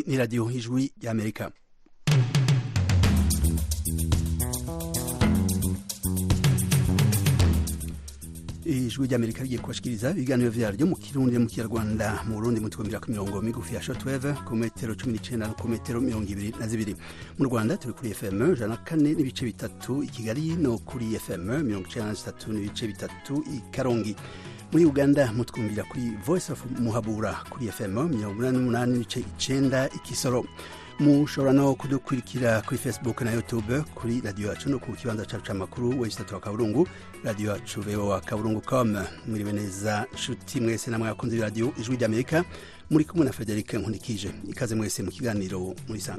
ni radiyo ijwi y'amerika ijwi ry'amerika rigiye kubashikiriza ibiganiro vyaryo mu kirundi mu kinyarwanda mu burundi mu twumvira ku mirongo migufi ya shortwave ku metero cumi n'icenda no ku metero mirongo ibiri na zibiri mu rwanda turi kuri fm ijana na kane n'ibice bitatu i kigali no kuri fm mirongo icenda na zitatu n'ibice bitatu i karongi muri uganda mutwumvira kuri voice of muhabura kuri fm mirongo umunani n'umunani n'ibice icenda ikisoro mushobora no kudukurikira kuri facebook na youtube kuri radiyo yacu no ku kibanza cacu c'amakuru wesitatu wa kaburungu radiyo yacu voa kaburungu com mwiriwe neza nshuti mwese namwe abakunzi b'iradiyo ijwi ry'amerika muri kumwe na frederic nkundikije ikaze mwese mu kiganiro murisanga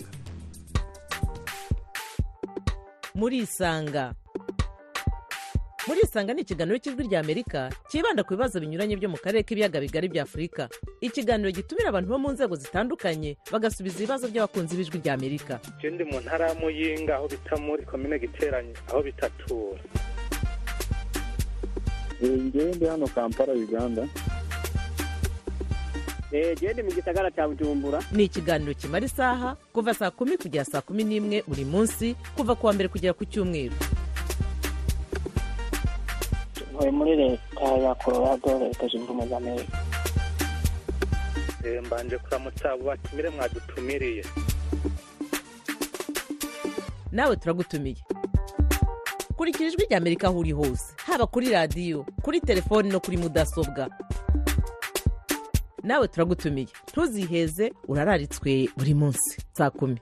murisanga murisanga ni ikiganiro cy'ijwi rya amerika cyibanda ku bibazo binyuranye byo mu karere k'ibiyaga bigari bya afurika ikiganiro gitumira abantu bo mu nzego zitandukanye bagasubiza ibibazo by'abakunzi b'ijwi rya amerika je ndi mu ntara ya muyinga aho bita muri komine giteranye aho bitatura ngewe ndi hano kampala uganda gende mu gisagara cya bujumbura ni ikiganiro kimara isaha kuva saa kumi kugera saa kumi n'imwe buri munsi kuva ku wa mbere kugera ku cyumweru ntuye muri leta ya colorado leta zunze ubumwe za amerika Eh, mbanje kuramutsa abo batumire mwadutumiriye nawe turagutumiye kurikira ijwi rya amerika aho uri hose haba kuri radiyo kuri telefoni no kuri mudasobwa nawe turagutumiye ntuziheze urararitswe buri munsi saa kumi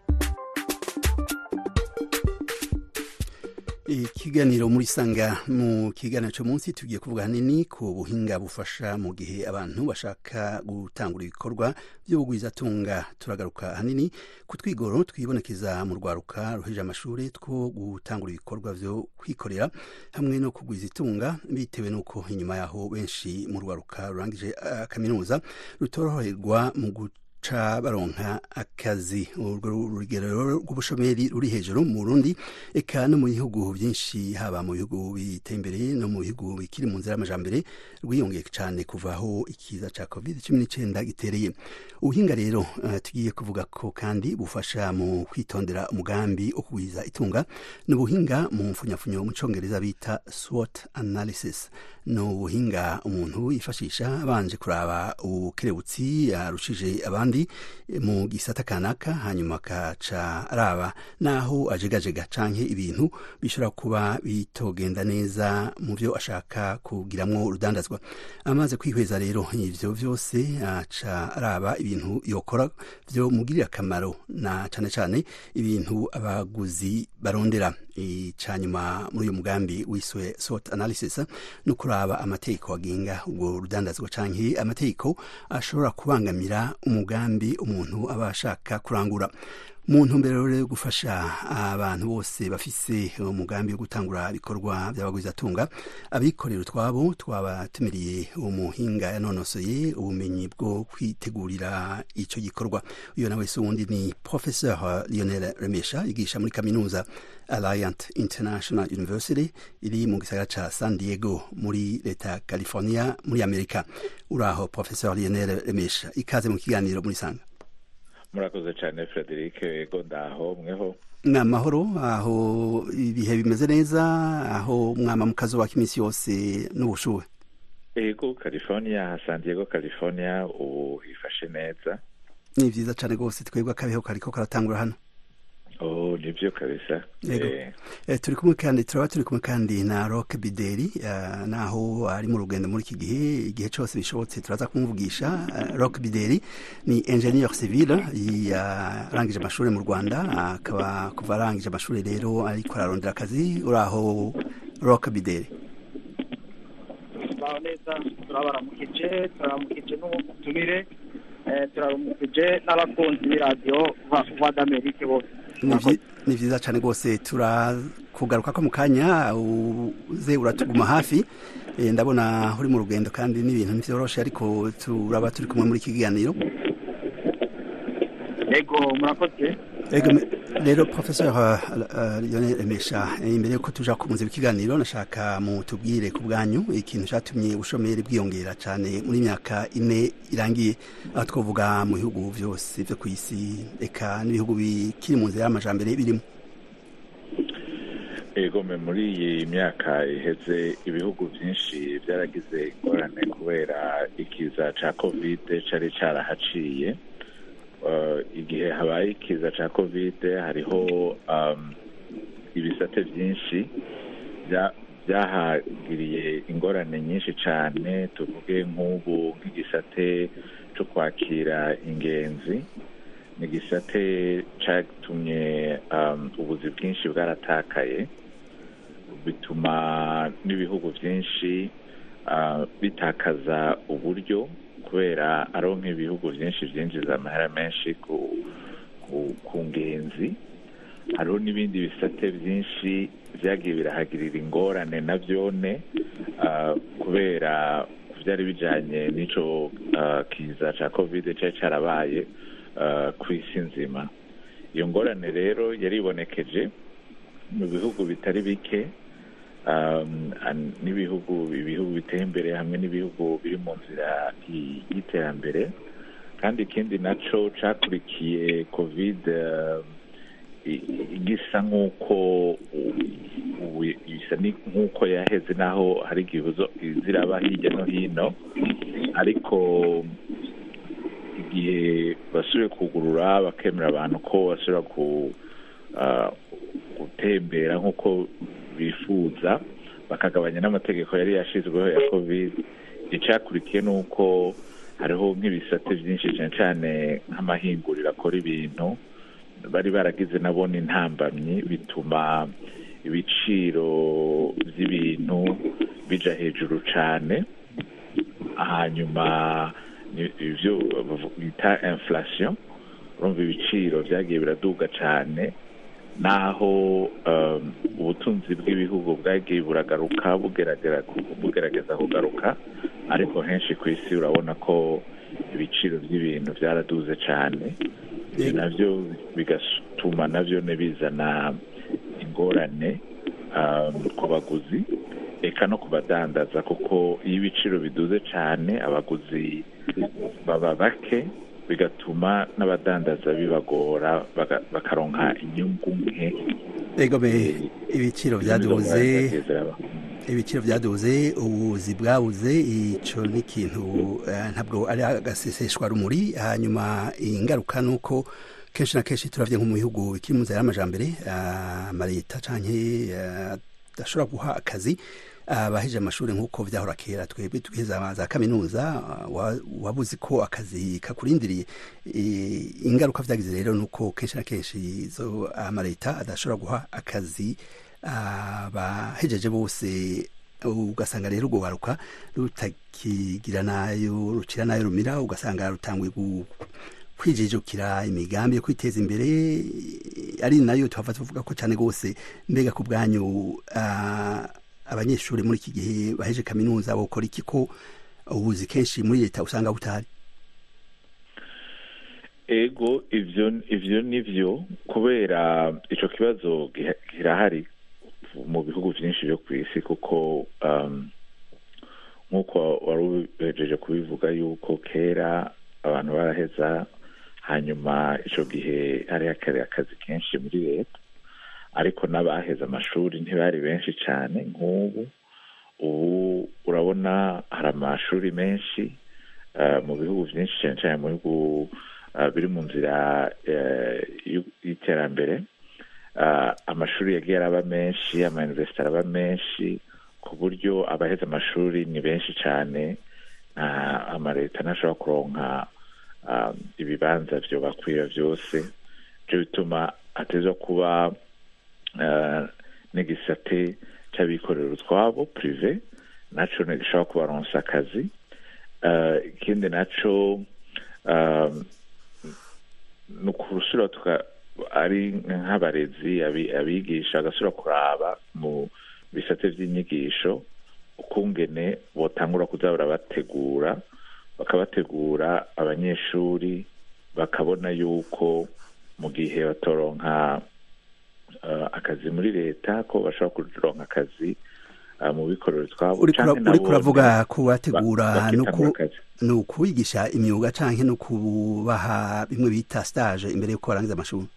ikiganiro muri sanga mu kiganiro cyo munsi tugiye kuvuga hanini ku buhinga bufasha mu gihe abantu bashaka gutangura ibikorwa by'ubugwizatunga turagaruka hanini ku twigoro twibonekeza mu rwaruka ruheje amashuri two gutangura ibikorwa byo kwikorera hamwe no kugwiza itunga bitewe n'uko inyuma yaho benshi mu rwaruka rurangije uh, kaminuza rutoroherwa mu guca baronka akazi urwo rugero rw'ubushomeri ruri hejuru mu Burundi eka no mu bihugu byinshi haba mu bihugu biteye imbere no mu bihugu bikiri mu nzira y'amajambere rwiyongeye cyane kuva aho ikiza ca covid cumi n'icyenda gitereye ubuhinga rero uh, tugiye kuvuga ko kandi bufasha mu kwitondera umugambi wo kugwiza itunga ni ubuhinga mu mfunyafunyo mu congereza bita SWOT analysis ni ubuhinga umuntu yifashisha abanje kuraba ubukerebutsi yarushije abandi mu gisata kanaka hanyuma akaca araba naho ajegajega canke ibintu bishobora kuba bitogenda neza mu byo ashaka kugiramwo urudandazwa amaze kwihweza rero ivyo vyose aca araba ibintu yokora vyo mugirira akamaro na cane cane ibintu abaguzi barondera icanyuma muri uyu mugambi wiswe SWOT analysis no kuraba amategeko agenga ubwo rudandazwa canke amategeko ashobora kubangamira umugambi umuntu aba ashaka kurangura mu ntumbero rero yo gufasha abantu bose bafise umugambi wo gutangura ibikorwa by'abagwizatunga abikorera utwabo twabatumiriye umuhinga yanonosoye ubumenyi bwo kwitegurira ico gikorwa uyo nawe se uwundi ni professeur Lionel Remesha yigisha muri kaminuza Alliant International University iri mu gisagara ca San Diego muri leta ya California muri Amerika uraho professeur Lionel Remesha ikaze mu kiganiro muri sanga murakoze cyane frederic yego ndaho mweho ni amahoro aho ibihe bimeze neza aho mwama mukazubaka iminsi yose n'ubushuhe yego california san diego california ubu hifashe neza ni vyiza cane rwose twebwe akabeho kariko karatangura hano oh nivyo kabisa Yego. Eh, Eh, turi kumwe kandi turaba turi kumwe kandi na Rock Bideri eh, naho ari mu rugendo muri iki gihe igihe cyose bishobotse turaza kumuvugisha eh, Rock Bideri ni ingenieur civil yarangije amashuri mu Rwanda akaba kuva arangije amashuri rero ariko ararondera akazi uraho Rock Bideri baho neza turabaramukije turaramukije n'ubutumire eh, turaramukije n'abakunzi b'iradiyo va d'amerike bose Ni vyi- ni vyiza cane rwose turakugaruka ko mu kanya uze uratuguma hafi Eh, ndabona uri mu rugendo kandi n'ibintu ntivyoroshe ariko turaba turi kumwe muri iki kiganiro yego murakoze Ego, me- rero professor uh, uh, Lionel Emesha imbere yuko tuja ku muzi w'ikiganiro nashaka mutubwire ku bwanyu ikintu catumye ubushomeri bwiyongera cane muri myaka ine irangiye aho twovuga mu bihugu vyose vyo kw'isi eka n'ibihugu bikiri mu nzira y'amajambere birimo egome muri iyi myaka iheze ibihugu byinshi byaragize ingorane kubera ikiza ca kovide cari carahaciye Uh, igihe habaye ikiza ca kovide hariho um, ibisate byinshi bya- byahagiriye ingorane nyinshi cane tuvuge nk'ubu nk'igisate co kwakira ingenzi ni igisate catumye um, ubuzi bwinshi bwaratakaye bituma n'ibihugu byinshi uh, bitakaza uburyo kubera ariho nk'ibihugu byinshi byinjiza amahera menshi ku, ku, ku ngenzi hariho n'ibindi bisate byinshi byagiye birahagirira ingorane na byone uh, kubera byari bijanye n'ico uh, kiza ca covid cari carabaye uh, ku isi nzima iyo ngorane rero yaribonekeje mu bihugu bitari bike um, an- n'ibihugu ibihugu biteye imbere hamwe n'ibihugu biri mu nzira y- y'iterambere kandi ikindi naco cakurikiye covid uh, i- i- gisa nk'uko u- ubu bisa ni- nk'uko yaheze naho hari igihuzo ziraba hirya no hino ariko igihe basubiye kugurura bakemera abantu ko basubira ku ah, gutembera nk'uko bifuza bakagabanya n'amategeko yari yashyizweho ya covid icyakurikiye ni uko hariho nk'ibisate byinshi cyane cyane nk'amahinguriro akora ibintu bari baragize nabo n'intambamyi bituma ibiciro by'ibintu bija hejuru cyane hanyuma ni- ivyo bita inflation urumva ibiciro byagiye biraduga cyane naho um, ubutunzi bw'ibihugu bwagiye buragaruka bugeragera bugerageza kugaruka ariko henshi ku isi urabona ko ibiciro by'ibintu byaraduze cyane ibyo nabyo bigatuma nabyo bizana ingorane um, ku baguzi eka no ku badandaza kuko iyo ibiciro biduze cyane abaguzi baba bake bigatuma n'abadandaza bibagora baga- bakaronka inyungu nke ego be ibiciro vyaduze Ziraba. ibiciro vyaduze ubuzi bwabuze ico ni ikintu eh, ntabwo ari agaseseshwa rumuri hanyuma ingaruka nuko kenshi na kenshi turavye nko mu bihugu bikiri mu nzira y'amajambere ah, amaleta canke eh, adashobora guha akazi abaheje amashuri nk'uko vyahora kera twebwe tugeze za kaminuza ah, wa- wabuze ko akazi kakurindiriye Eh, ingaruka vyagize rero nuko kenshi na kenshi izo amaleta adashobora guha akazi abahejeje bose ugasanga rero urwo baruka rutakigira nayo rucira nayo rumira ugasanga rutanguye gu- kwijijukira imigambi yo kwiteza imbere ari nayo tuhava tuvuga ko cyane rwose mbega ku bwanyu ah, abanyeshuri muri iki gihe baheje kaminuza bokora iki ko ubuzi kenshi muri leta usanga butari ego ivyo ivyo nivyo kubera ico kibazo giha- kirahari mu bihugu vyinshi vyo kw'isi kuko um, nk'uko wari ubejeje kubivuga yuko kera abantu baraheza hanyuma ico gihe hari hakari akazi kenshi muri leta ariko n'abaheze amashuri ntibari benshi cane nk'ubu ubu urabona hari amashuri menshi uh, mu bihugu vyinshi cane cane mu bihugu uh, biri mu nzira uh, y'u- y'iterambere uh, amashuri yagiye araba menshi amauniversite araba menshi ku buryo abaheze amashuri ni benshi cane uh, amaleta ntashobora kuronka um, ibibanza vyo bakwira vyose ivyo bituma hatezwa kuba uh, n'igisate c'abikorera utwabo prive naco ntigishobora kubaronsa akazi uh, ikindi naco um, ni ukurusura tuka ari nk'abarezi abi- abigisha bagasubira kuraba mu bisate vy'inyigisho ukungene botangura kuza barabategura bakabategura abanyeshuri bakabona yuko mu gihe batoronka eh, akazi muri leta ko bashobora kuronka akazi eh, mu bikorero twabo uriko ura- canke uriko nabone uravuga kubategura ba- no bakitangura ku- akazi. ni ukubigisha imyuga canke no kubaha bimwe bita stage imbere yuko barangiza amashuri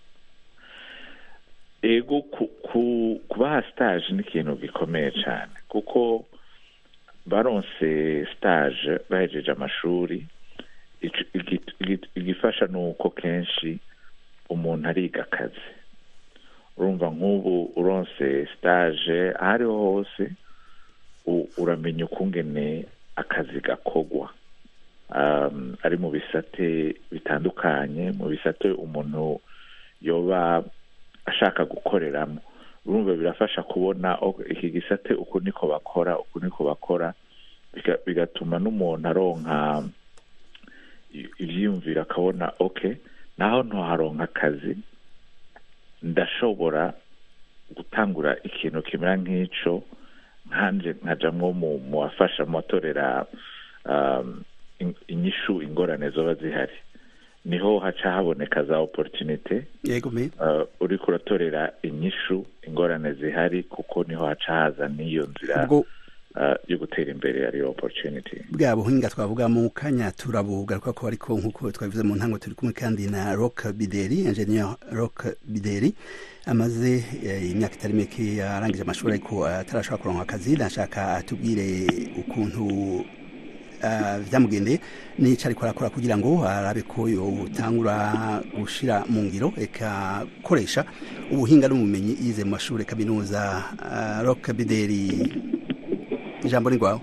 ego ku- ku- kubaha stage ni ikintu gikomeye cyane kuko baronse stage bahejeje amashuri ico- igi- igi- igifasha ni uko kenshi umuntu ariga akazi urumva nk'ubu uronse stage aho ariho hose u- uramenya ukungene akazi gakogwa um, ari mu bisate bitandukanye mu bisate umuntu yoba ashaka gukoreramo urumva birafasha kubona ok, iki gisate uku niko bakora uku niko bakora biga- bigatuma n'umuntu aronka i- ivyiyumviro akabona ok naho ntoharonka akazi ndashobora gutangura ikintu kimera nk'ico nkanje nkajamwo mu mu bafasha mu batorera um, in- inyishu ingorane zoba zihari niho haca haboneka za opportunity yego me uh, uriko uratorera inyishu ingorane zihari kuko niho haca haza n'iyo nzira ubwo uh, yo gutera imbere ariyo opportunity bwa buhinga twavuga mu kanya turabugaruka ko ariko nk'uko twabivuze mu ntango turi kumwe kandi na rock bideri ingenieur rock bideri amaze eh, imyaka itari mike arangije amashuri ariko atarashobora kuronka akazi ndashaka atubwire ukuntu ah, vyamugendeye n'ico ariko arakora kugira ngo arabe ko yotangura gushira mu ngiro eka koresha ubuhinga n'ubumenyi yize mu mashuri kaminuza Ah, rock bideri ijambo ni rwawe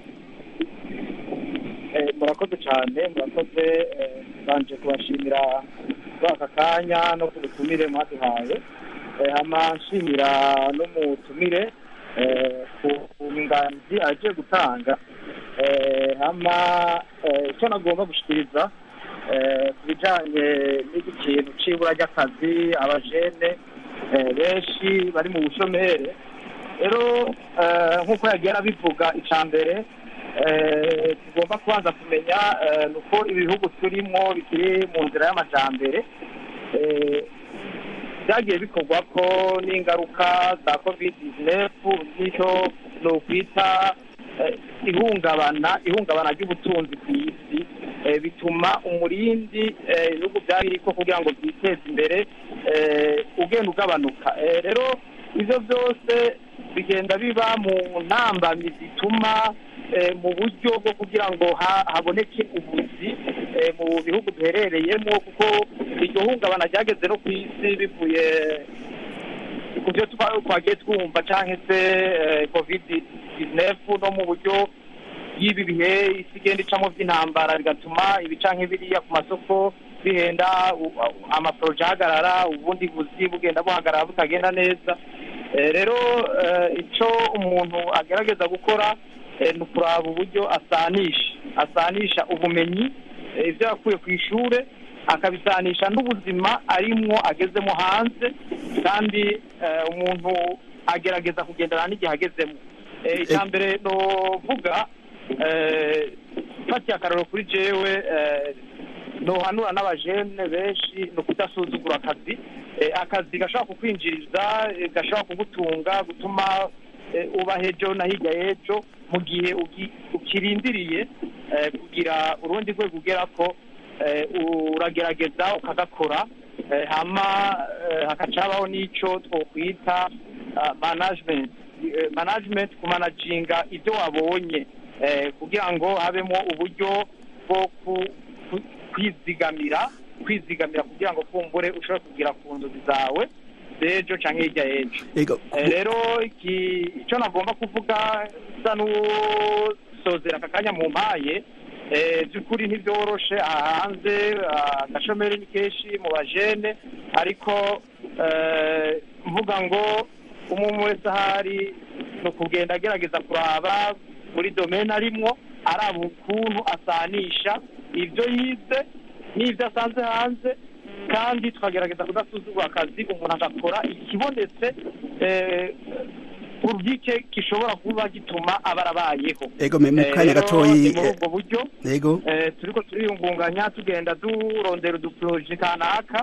Eh, murakoze cyane murakoze eh, banje kubashimira kuri aka kanya no ku butumire mwaduhaye Eh, hama nshimira n'umutumire eh, ku ku nganji agiye gutanga Eh, hama eh, icyo nagomba gushikiriza eh, ku bijanye n'iki kintu c'ibura ry'akazi abajene eh, benshi bari mu bushomere rero eh, nk'uko yagiye arabivuga icya mbere eh, tugomba kubanza kumenya eh, ni uko ibihugu turimo bikiri mu nzira y'amajambere eh, byagiye bikorwa ko n'ingaruka za covid 19 n'icyo ni ukwita eh, ihungabana ihungabana ry'ubutunzi ku isi eh, bituma umurindi eh, ibihugu byari biriko kugira ngo byiteze imbere eh, ugenda ugabanuka Eh, rero ivyo byose bigenda biba mu ntambamyi zituma eh, mu buryo bwo kugira ngo ha- haboneke ubuzi eh, mu bihugu duherereyemo kuko iryo hungabana ryageze no ku isi bivuye ku byo twa- twagiye twumva cyangwa se covid 19 no mu buryo y'ibi bihe isi igenda icamo by'intambara bigatuma ibica nk'ibiriya ku masoko bihenda u- amaporoje ahagarara ubundi buzi bugenda buhagarara butagenda neza Eh, rero eh, icyo umuntu agerageza gukora eh, ni ukuraba uburyo asanisha asanisha ubumenyi eh, ibyo yakuye ku ishuri akabisanisha n'ubuzima arimwo agezemo hanze kandi eh, umuntu agerageza kugendana n'igihe agezemo Eh, icya mbere novuga eh, mfatiye akararo kuri jewe eh, nohanura n'abajene benshi ni ukudasuzugura akazi Eh, akazi gashobora kukwinjiriza eh, gashobora kugutunga gutuma eh, uba hejo na hirya y'ejo mu gihe ugi- ukirindiriye eh, kugira urundi rwego ugera ko eh, uragerageza ukagakora eh, hama eh, hakaca habaho n'icyo twokwita ah, management Eh, management kumanaginga ibyo wabonye eh, kugira ngo habemo uburyo bwo ku- ku- kwizigamira kwizigamira kugira ngo kumbure ushobore kugira ku nzozi zawe z'ejo cyangwa hirya y'ejo Ego, Eh, rero iki- icyo nagomba kuvuga bisa n'usozera aka kanya mu mpaye eh, by'ukuri ntibyoroshe aha hanze ah, agashomeri ni kenshi mu bajene ariko eh, mvuga ngo umuntu wese ahari ni ukugenda agerageza kuraba muri domene arimwo araba ukuntu asanisha ibyo yize n'ibyo asanze hanze kandi tukagerageza kudasuzugura akazi umuntu agakora ikibonetse eh, urubike gishobora kuba gituma aba arabayeho ego me mu Eh, kanya rero gatoyi ni muri eh, ubwo buryo ego eh, turiko turiyungunganya tugenda durondera uduporoje kanaka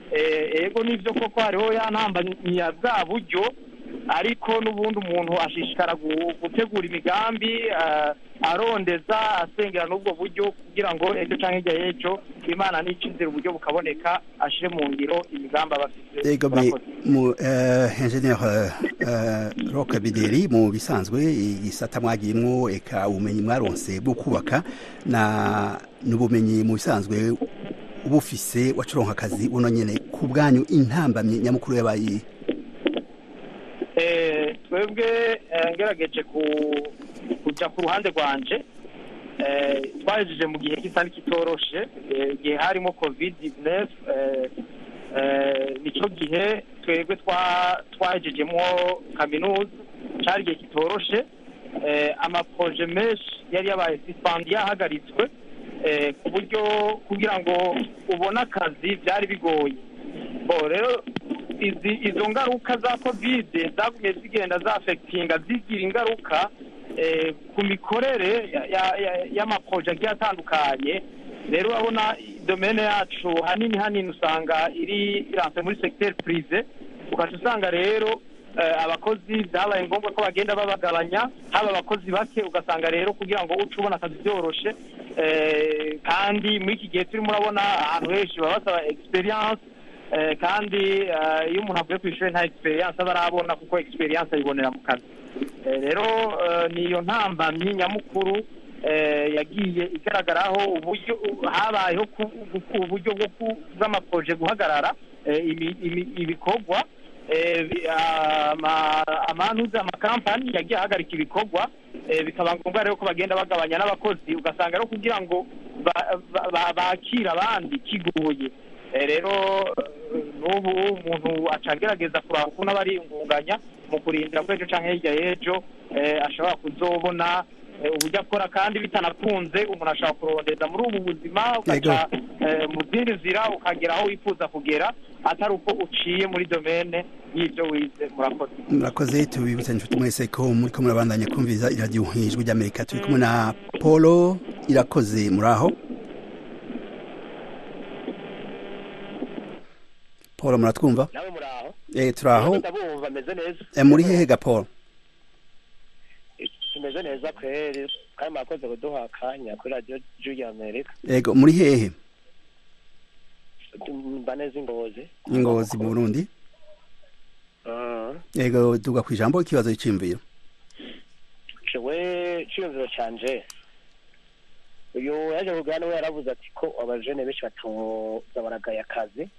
eh, ego nivyo koko hariho ya ntambamyi ya bwa buryo ariko n'ubundi umuntu ashishikara gu- gutegura imigambi eh, arondeza asengera n'ubwo buryo kugira ngo ejo canke hirya y'ejo imana n'icizera uburyo bukaboneka ashire mu ngiro imigambi aba afise ego me Murakoze. mu uh, engineer uh, Rock Bideri mu bisanzwe igisata mwagiyemwo eka ubumenyi mwaronse bwo kubaka na n'ubumenyi mu bisanzwe ubufise wacuronka akazi buno nyene ku bwanyu intambamye nyamukuru yabaye Eh, twebwe eh, ngerageje ku- kuja ku ruhande rwanje eh, twahejeje mu gihe gisa n'ikitoroshe eh, igihe harimo covid 19 eh, eh, nico gihe twebwe twa- twahejejemwo kaminuza cari igihe kitoroshe eh, amaproje menshi yari yabaye suspendi yahagaritswe eh, ku buryo kugira ngo ubone akazi byari bigoye bo rero izi izo ngaruka za kovide zagumye zigenda zafekitinga zigira ingaruka eh, ku mikorere ya- ya- ya- y'amaproje agiye atandukanye rero urabona domene yacu hanini hanini usanga iri iranse muri secteur prive ugaca usanga rero eh, abakozi byabaye ngombwa ko bagenda babagabanya haba abakozi bake ugasanga rero kugira ngo uce ubona akazi byoroshe eh, kandi muri iki gihe turimo urabona ahantu henshi baba basaba experience eh, kandi eh, iyo umuntu avuye ku ishuri nta experience aba arabona kuko experience ayibonera mu kazi Eh, rero eh, niyo ntambamyi nyamukuru eh, yagiye igaragaraho uburyo habayeho ku- ku- uburyo bwo ku- bw'amaproje guhagarara eh, imi- imi- ibikorwa eh, bi- ama- amanuza amakampani yagiye ahagarika ibikorwa eh, bikaba ngombwa rero ko bagenda bagabanya n'abakozi ugasanga rero kugira ngo ba- ba- ba- bakire abandi kigoye Eh, rero eh, n'ubu umuntu aca agerageza kuraba ukuntu aba ariyungunganya mu kurindira ko ejo canke hirya y'ejo eh, ashobora kuzobona eh, uburyo akora kandi bitanakunze umuntu ashobora kurondeza muri ubu buzima ugaca eh, mu zindi nzira ukagera aho wifuza kugera atari uko uciye muri domene y'ibyo wize murakoze murakoze tubibutsa inshuti mwese ko muriko murabandanya kumviriza iradiyo ijwi ry'amerika turi kumwe na polo irakoze muri aho polo muratwumva nawe muri aho eh turi aho ndabumva ameze neza Eh, muri hehe ga polo tumeze neza kweri kandi mwakoze kuduha akanya kuri radiyo juri amerika ego muri hehe mba neza ingozi ingozi mu burundi Mm. ego duga ku ijambo ikibazo cy'imviro jewe ciyumviro canje uyu yaje kugana we yaravuze ati ko abajene benshi batoza baragaya akazi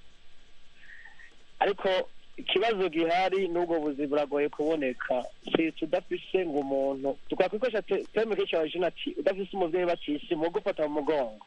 ariko ikibazo gihari n'ubwo buzi buragoye kuboneka si tudafise ngo umuntu twakwikoresha te- terme kenshi abajene ati udafise umuvyeyi bakisi mu gufata mu mugongo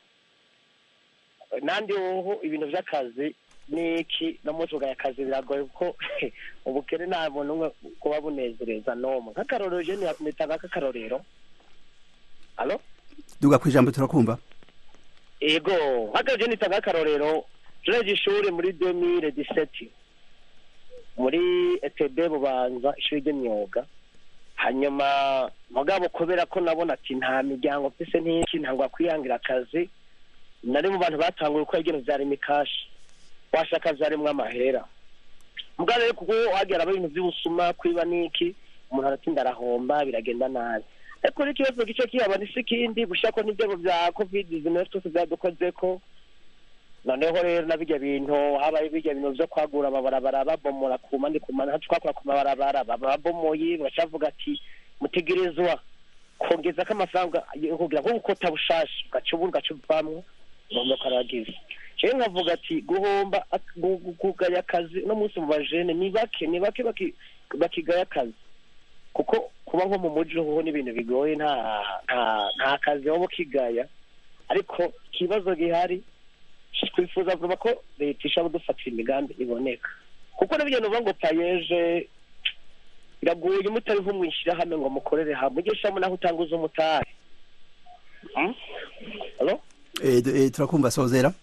nandi uhu ibintu vy'akazi niki no mu tugaya akazi biragoye kuko ubukene nta muntu umwe kuba bunezereza n'umwe nk'akarorero je ni- nitanga nk'akarorero alo duga ku ijambo turakumva ego nk'akarorero je nitanga nk'akarorero jereje ishuri muri 2017 muri etb bubanza ishuri ry'imyuga hanyuma mugabo kubera ko nabona ati nta miryango mfise n'iki ntabwo kwihangira akazi nari mu bantu batanguye uko ibintu vyari mikashi washaka vyarimwo amahera mugabo rero kuko hagera ibintu vy'ubusuma kwiba n'iki umuntu aratinda arahomba biragenda nabi ariko rero ikibazo gice kihaba ni sikindi gushako n'ibyago vya covid 19 twese vyadukozeko noneho rero na birya bintu habaye birya bintu vyo kwagura amabarabara babomora ku mandi ku mandi hacu twakora ku mabarabara babomoye bacavuga ati mutegerezwa kongezako amafaranga yo kugira ngo gukota bushasha ugaca ubu ugaca uvamwo ugomba karagize jewe nkavuga ati guhomba ak- gu- gu- kugaya akazi no munsi mu bajene ni bake ni bake baki- bakigaya akazi kuko kuba nko mu muji hoho n'ibintu bigoye nta nta nta kazi waba ukigaya ariko ikibazo gihari twifuza vuba ko leta ishobora kudufatira imigambi iboneka kuko n'ibyo nuvuga ngo payeje biragoye mutari nko mwishyirahamwe ngo mukorere hamwe ujye ushyiramo naho utanguza umutari Hmm? Hello? Eh, du- eh, turakumva sozera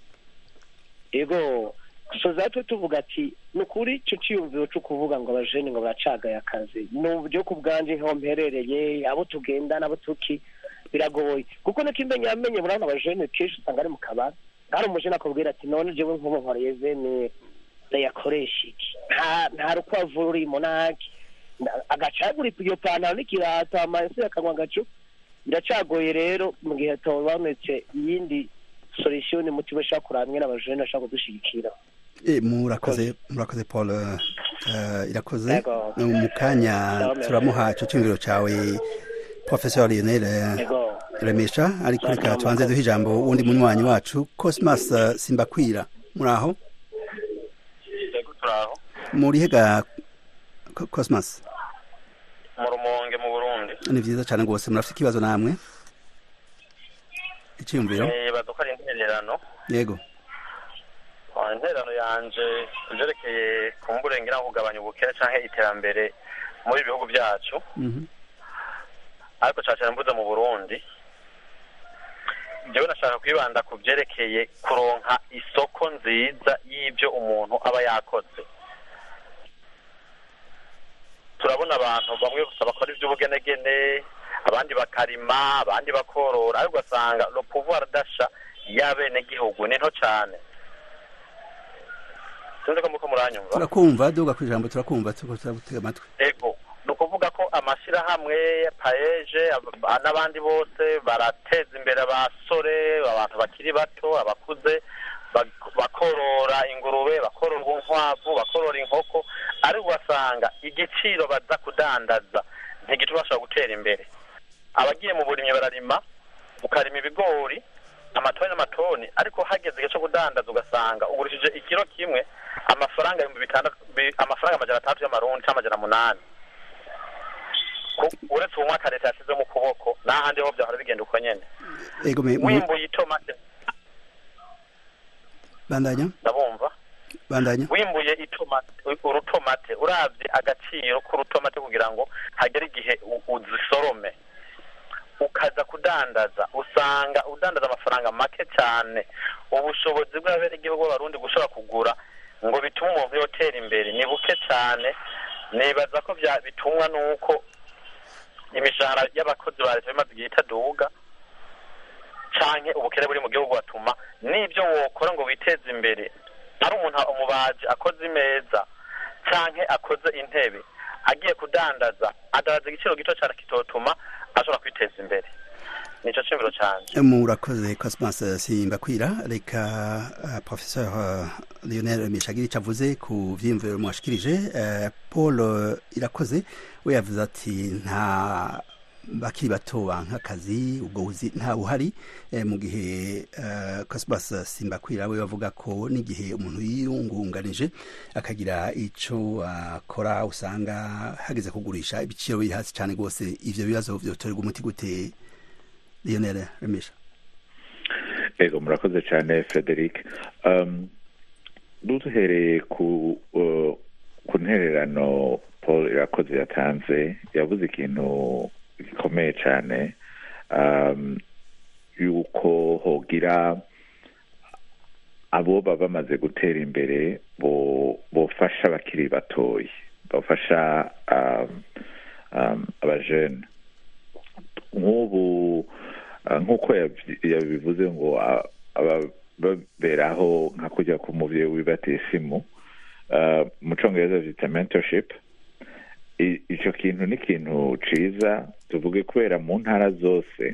ego soza twe tuvuga ati ni ukuri icyo cyiyumviro cyo kuvuga ngo abajene ngo baracagaye akazi ni uburyo ku bwanjye nk'aho mperereye abo tugendana abo tuki biragoye kuko niko imenya yamenye murabona abajene kenshi usanga ari mu kabari hari umujene akubwira ati none jewe nk'ubu nkoreye veni ndayakoresha iki nta nta rukwavu rurimo ntaki Na- agacagura iyo pantaro n'ikirato amase akanywa agacu biracagoye rero mu gihe habonetse iyindi solution mutima ashaka kuramwe n'abajene ashaka kudushigikira Eh, murakoze murakoze paul eh, irakoze Yego. mu kanya Yego. turamuha ico cyumviro cawe professeur lionel eh, yego remesha ariko reka tubanze duhe ijambo wundi munywanyi wacu cosmas eh, simbakwira muraho yego turaho murihe ga Co- cosmas mu rumonge mu burundi ni vyiza cane rwose murafite ikibazo namwe iciyumviro nibaza ko ari intererano yego Ah, intererano yanje ivyerekeye kumburengera no kugabanya ubukene canke iterambere muri ibihugu vyacu Mhm. ariko cane cane mvuze mu burundi jewe nashaka kwibanda ku vyerekeye kuronka isoko nziza y'ivyo umuntu aba yakoze turabona abantu bamwe gusa bakora ivy'ubugenegene abandi bakarima abandi bakorora ariko ugasanga le pouvoir d'achat y'abenegihugu ni nto cane sinzi ko muko muranyumva turakumva duga ku ijambo turakumva turiko turagutega amatwi ego ni ukuvuga ko amashyirahamwe paeje ab- n'abandi bose barateza imbere abasore abantu bakiri bato abakuze bak- bakorora ingurube bakorora inkwavu bakorora inkoko ariko ugasanga igiciro baza kudandaza ntigituma bashobora gutera imbere abagiye mu burimyi bararima ukarima ibigori amatoni n'amatoni ariko hageze igihe cyo kudandaza ugasanga ugurishije ikiro kimwe amafaranga ibihumbi bitandatu bi- amafaranga amajana atandatu y'amarundi cyangwa amajana munani Ku- uretse uwo mwaka leta yashyize mu kuboko n'ahandi ho byahora bigenda uko nyene ego me- mu- wimbuye itomate bandanya ndabumva bandanya wimbuye itomate urutomate uravye agaciro k'urutomate kugira ngo hagere igihe u- uzisorome ukaza kudandaza usanga udandaza amafaranga make cyane ubushobozi bw'abenegihugu b'abarundi gushobora kugura ngo bitume umuntu yotera imbere ni buke cyane nibaza ko bya bitumwa n'uko imishahara y'abakozi ba leta bimaze igihe itaduga canke ubukene buri mu gihugu batuma n'ibyo wokora ngo witeze imbere ari umuntu umubaji akoze imeza canke akoze intebe agiye kudandaza adandaza igiciro gito cyane kitotuma ashobora kwiteza imbere nico cimviro canje murakoze cosmas simbakwira reka uh, professeur uh, lionel mishagiri ico avuze ku vyiyumviro mwashikirije uh, paul uh, irakoze we yavuze ati nta bakiri bato banka akazi ubwo buzi nta buhari eh, mu gihe uh, cosmas simbakwira we bavuga ko n'igihe umuntu yiyungunganije akagira ico akora usanga hageze kugurisha ibiciro biri hasi cyane rwose ivyo bibazo vyotorerwa umuti gute lionel remesha ego murakoze cyane frederic um, duhereye ku uh, ku ntererano paul irakoze yatanze yavuze ikintu gikomeye cyane um, yuko hogira abo baba bamaze gutera imbere bo bofasha abakiri batoya bafasha um, um, abajene nk'ubu uh, nk'uko yabi- yabivuze ngo uh, aba- baberaho nka kujya ku muvyeyi w'ibatisimu uh, mu congereza vyita mentorship I- ico kintu ni ikintu ciza tuvuge kubera mu ntara zose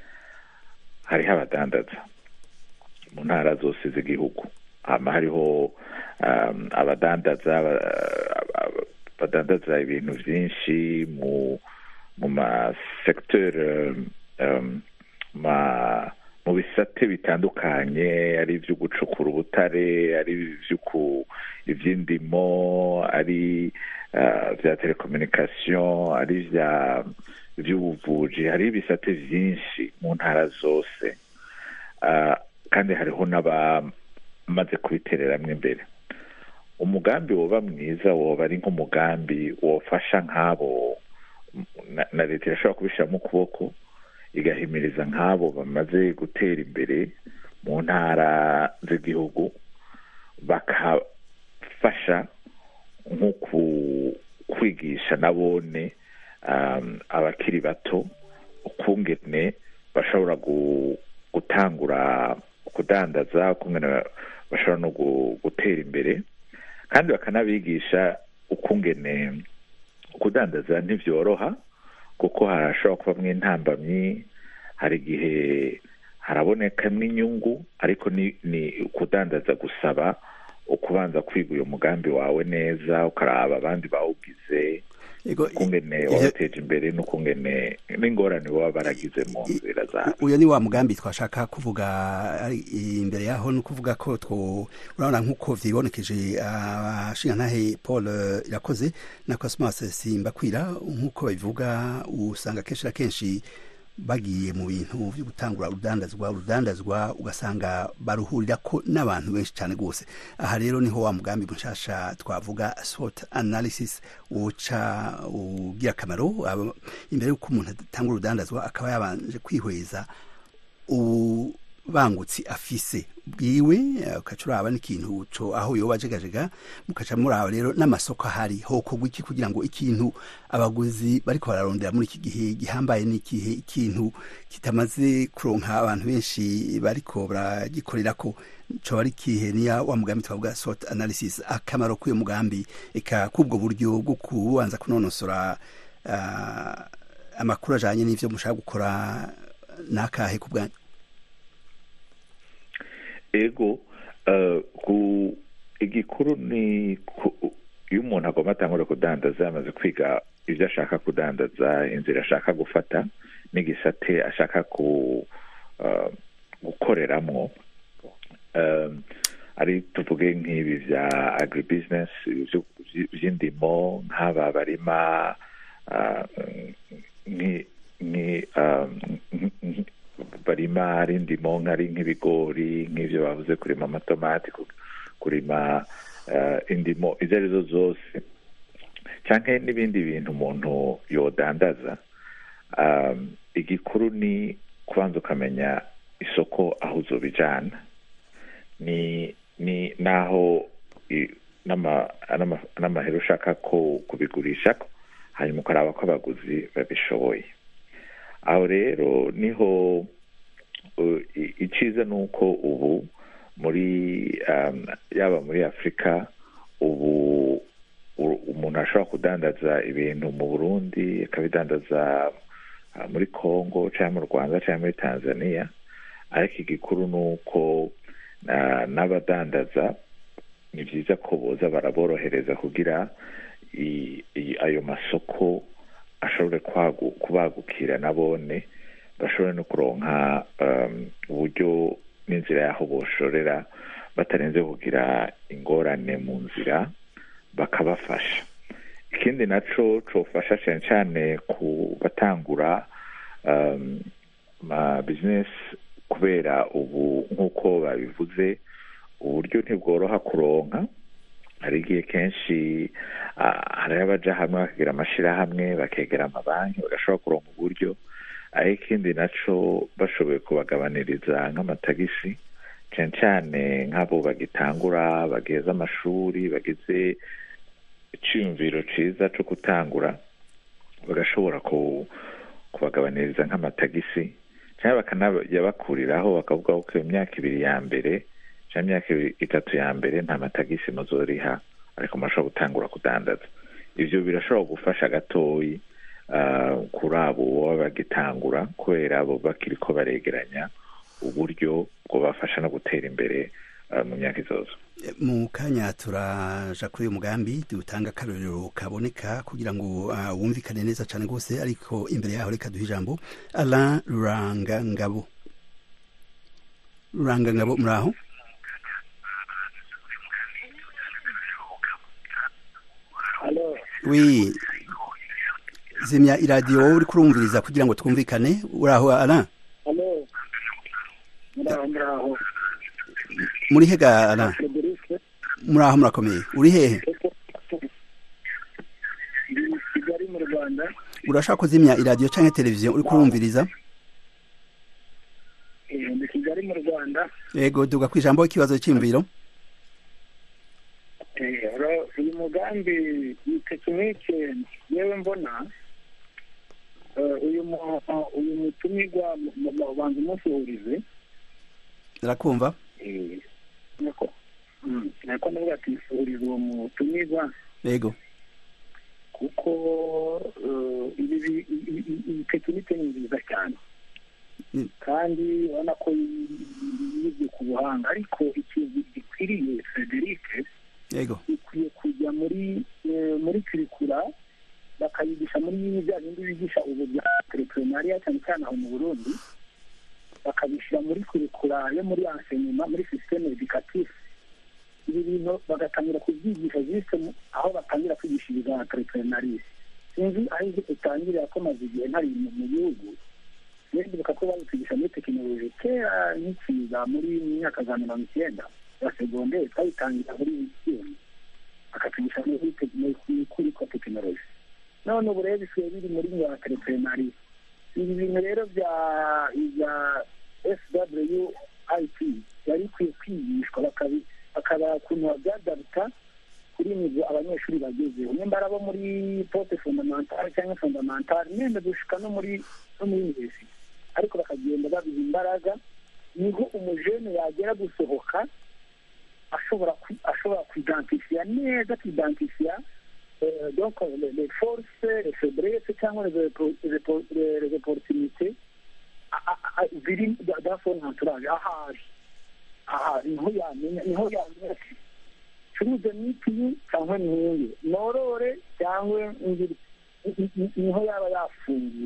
hariho abadandaza mu ntara zose z'igihugu hama hariho um, abadandaza aba- aba- badandaza ibintu vyinshi mu mu masecteur um, um, ma mu bisate bitandukanye ari ivyo gucukura ubutare ari ivy'uku ivy'indimo ari uh, vya telecommunication ari vya vy'ubuvuji hari ibisate vyinshi mu ntara zose uh, kandi hariho n'abamaze kubitereramwo imbere umugambi woba mwiza woba ari nk'umugambi wofasha nk'abo na, na leta irashobora kubishyiramo ukuboko igahimiriza nk'abo bamaze gutera imbere mu ntara z'igihugu bakafasha nko ku- kwigisha nabone um, abakiri bato ukungene bashobora gu- gutangura kudandaza ukungene bashobora no gu- gutera imbere kandi bakanabigisha ukungene kudandaza ntibyoroha kuko harashobora kubamo intambamyi hari igihe harabonekamo inyungu ariko ni ni kudandaza gusaba ukubanza kwiga uyu mugambi wawe neza ukaraba abandi bawugize Ego, ukungene ivyo- wabateje imbere n'ukungene n'ingorane baba baragize mu nzira zabo uyu ni wa mugambi twashaka kuvuga ari imbere yaho ni ukuvuga ko two urabona nk'uko vyibonekeje abashingantahe paul eh, irakoze na cosmas simbakwira nk'uko babivuga usanga kenshi na kenshi bagiye mu bintu byo gutangura urudandazwa urudandazwa ugasanga baruhurira ko n'abantu benshi cyane rwose aha rero niho wa mugambi mushasha twavuga SWOT analysis woca ugira akamaro aba- imbere y'uko umuntu atanga urudandazwa akaba yabanje kwihweza ubangutsi afise bwiwe eh, ukaca uraba n'ikintu co aho yoba ajegajega mukaca muraba rero n'amasoko ahari hokorwa iki kugira ngo ikintu abaguzi bariko bararondera muri iki gihe gihambaye n'ikihe ikintu kitamaze kuronka abantu benshi bariko baragikorerako coba ari kihe niya wa mugambi twavuga sort analysis akamaro k'uyo mugambi eka kubwo buryo bwo kubanza kunonosora ah, amakuru ajanye n'ivyo mushaka gukora nakahe ku bwanyu ego eh, ku igikuru ni ku- iyo umuntu agomba atangura kudandaza yamaze kwiga ibyo ashaka kudandaza inzira ashaka gufata n'igisate ashaka ku eh, gukoreramwo Eh, ari tuvuge nk'ibi bya agribusiness ibyo- by'indimo nk'aba barima ah, nki- nki- ah, nk- nk- barima ari indimo nk'ari nk'ibigori nk'ibyo bavuze kurima amatomati ku- kurima eh, indimo izo arizo zose cyangwa n'ibindi bintu umuntu yodandaza um, igikuru ni kubanza ukamenya isoko aho uzobijana ni ni naho i- n'ama- n'ama- n'amahera ushaka ko kubigurisha hanyuma ukaraba ko abaguzi babishoboye aho rero niho uh, i- iciza ni uko ubu muri um, yaba muri afurika ubu u- umuntu ashobora kudandaza ibintu mu burundi akabidandaza uh, muri congo cyangwa mu rwanda cyangwa muri tanzania ariko igikuru ni uko uh, n'abadandaza ni byiza ko boza baraborohereza kugira i- i- ayo masoko ashobore kwagu- kubagukira nabone bashobore no kuronka um, uburyo n'inzira y'aho boshorera batarenze kugira ingorane mu nzira bakabafasha ikindi naco cofasha cyane cyane ku batangura um, ma business kubera ubu nk'uko babivuze uburyo ntibworoha kuronka hari igihe kenshi ah, hari abaja hamwe bakagira amashirahamwe bakegera amabanki bagashobora kuronka uburyo ariko ikindi naco bashoboye kubagabaniriza nk'amatagisi cyane cyane nk'abo bagitangura bageze amashuri bageze icyiyumviro ciza co gutangura bagashobora ku kubagabaniriza nk'amatagisi cyangwa bakanayabakuriraho bakavuga ko iyo myaka ibiri ya mbere cyangwa imyaka ibiri- itatu ya mbere nta matagisi muzoriha ariko murashobora gutangura kudandaza ivyo birashobora gufasha gatoyi ah, kuri abo baba bagitangura kubera abo bakiriko baregeranya uburyo bwobafasha no gutera imbere ah, mu myaka izoza mu kanya turaja kuri uyu mugambi dutanga akarorero kaboneka kugira ngo uh, wumvikane neza cyane rwose ariko imbere yaho reka duhe ijambo alain rurangangabo rurangangabo muri aho Alo, wi zimya iradiyo wowe uri kurumviriza kugira ngo twumvikane uri aho alain alo. Muraho, muraho. muri hega alain Frederic, muri aho murakomeye uri hehe ndi i Kigali mu Rwanda. urashaka kuzimya iradiyo cyangwa televiziyo uri kurumviriza Eh, Ndi Kigali mu Rwanda. yego duga ku ijambo ikibazo cy'imviro Eh, ro- uyu mugambi iyi tekinike yewe mbona eh, uyu mu- uyu mutumirwa mu- mu- mu- banza umusuhurize irakumva Eh, nuko nako navuga ati nsubiriza uwo mutumirwa yego kuko eh, ibi bi- i- i- i- iyi tekinike ni nziza cyane Mm. kandi urabona ko yibye ku buhanga ariko ikintu gikwiriye frederic yego ikwiye kujya muri eh, muri kirikura bakayigisha muri bya bindi bigisha ubu bya terepurenariya cyane cyane aho mu burundi bakabishyira muri kurikura yo muri enseignement muri systeme educatif ibi bintu bagatangira kubyigisha juste mu- aho batangira kwigishiriza terepurenariya sinzi aho ibyo utangirira ko maze igihe ntari mu mu gihugu rero ndibuka ko babitwigisha muri tekinoloji kera nkikiza muri myaka za mirongo icyenda ya segonderi twabitangira muri wikiyoni bakatwigisha muri tekinoloji kuri ko tekinoloji none ubu rero bisigaye biri muri ya terepurenariya ibi bintu rero bya bya swit byari bikwiye kwigishwa bakabi- bakaba ukuntu babyadabuta kuri nivo abanyeshuri bagezeho nimba ari abo muri pote fondamentale cyangwa fondamentale nenda gushika no muri no muri universite ariko bakagenda babiha imbaraga niho umujene yagera gusohoka ashobora kwi- ashobora kwidantifiya neza akidantifiya euh, donc les, les forces les faiblesses cyangwa les, oppo- les, oppo- les, les opportunités a- a- a- ziri dans- dans son entourage ahari ahari niho yamenya niho yamenya ati curuze mitiyu cyangwa ntunge norore cyangwa ngiri ni- ni- niho yaba yafungiye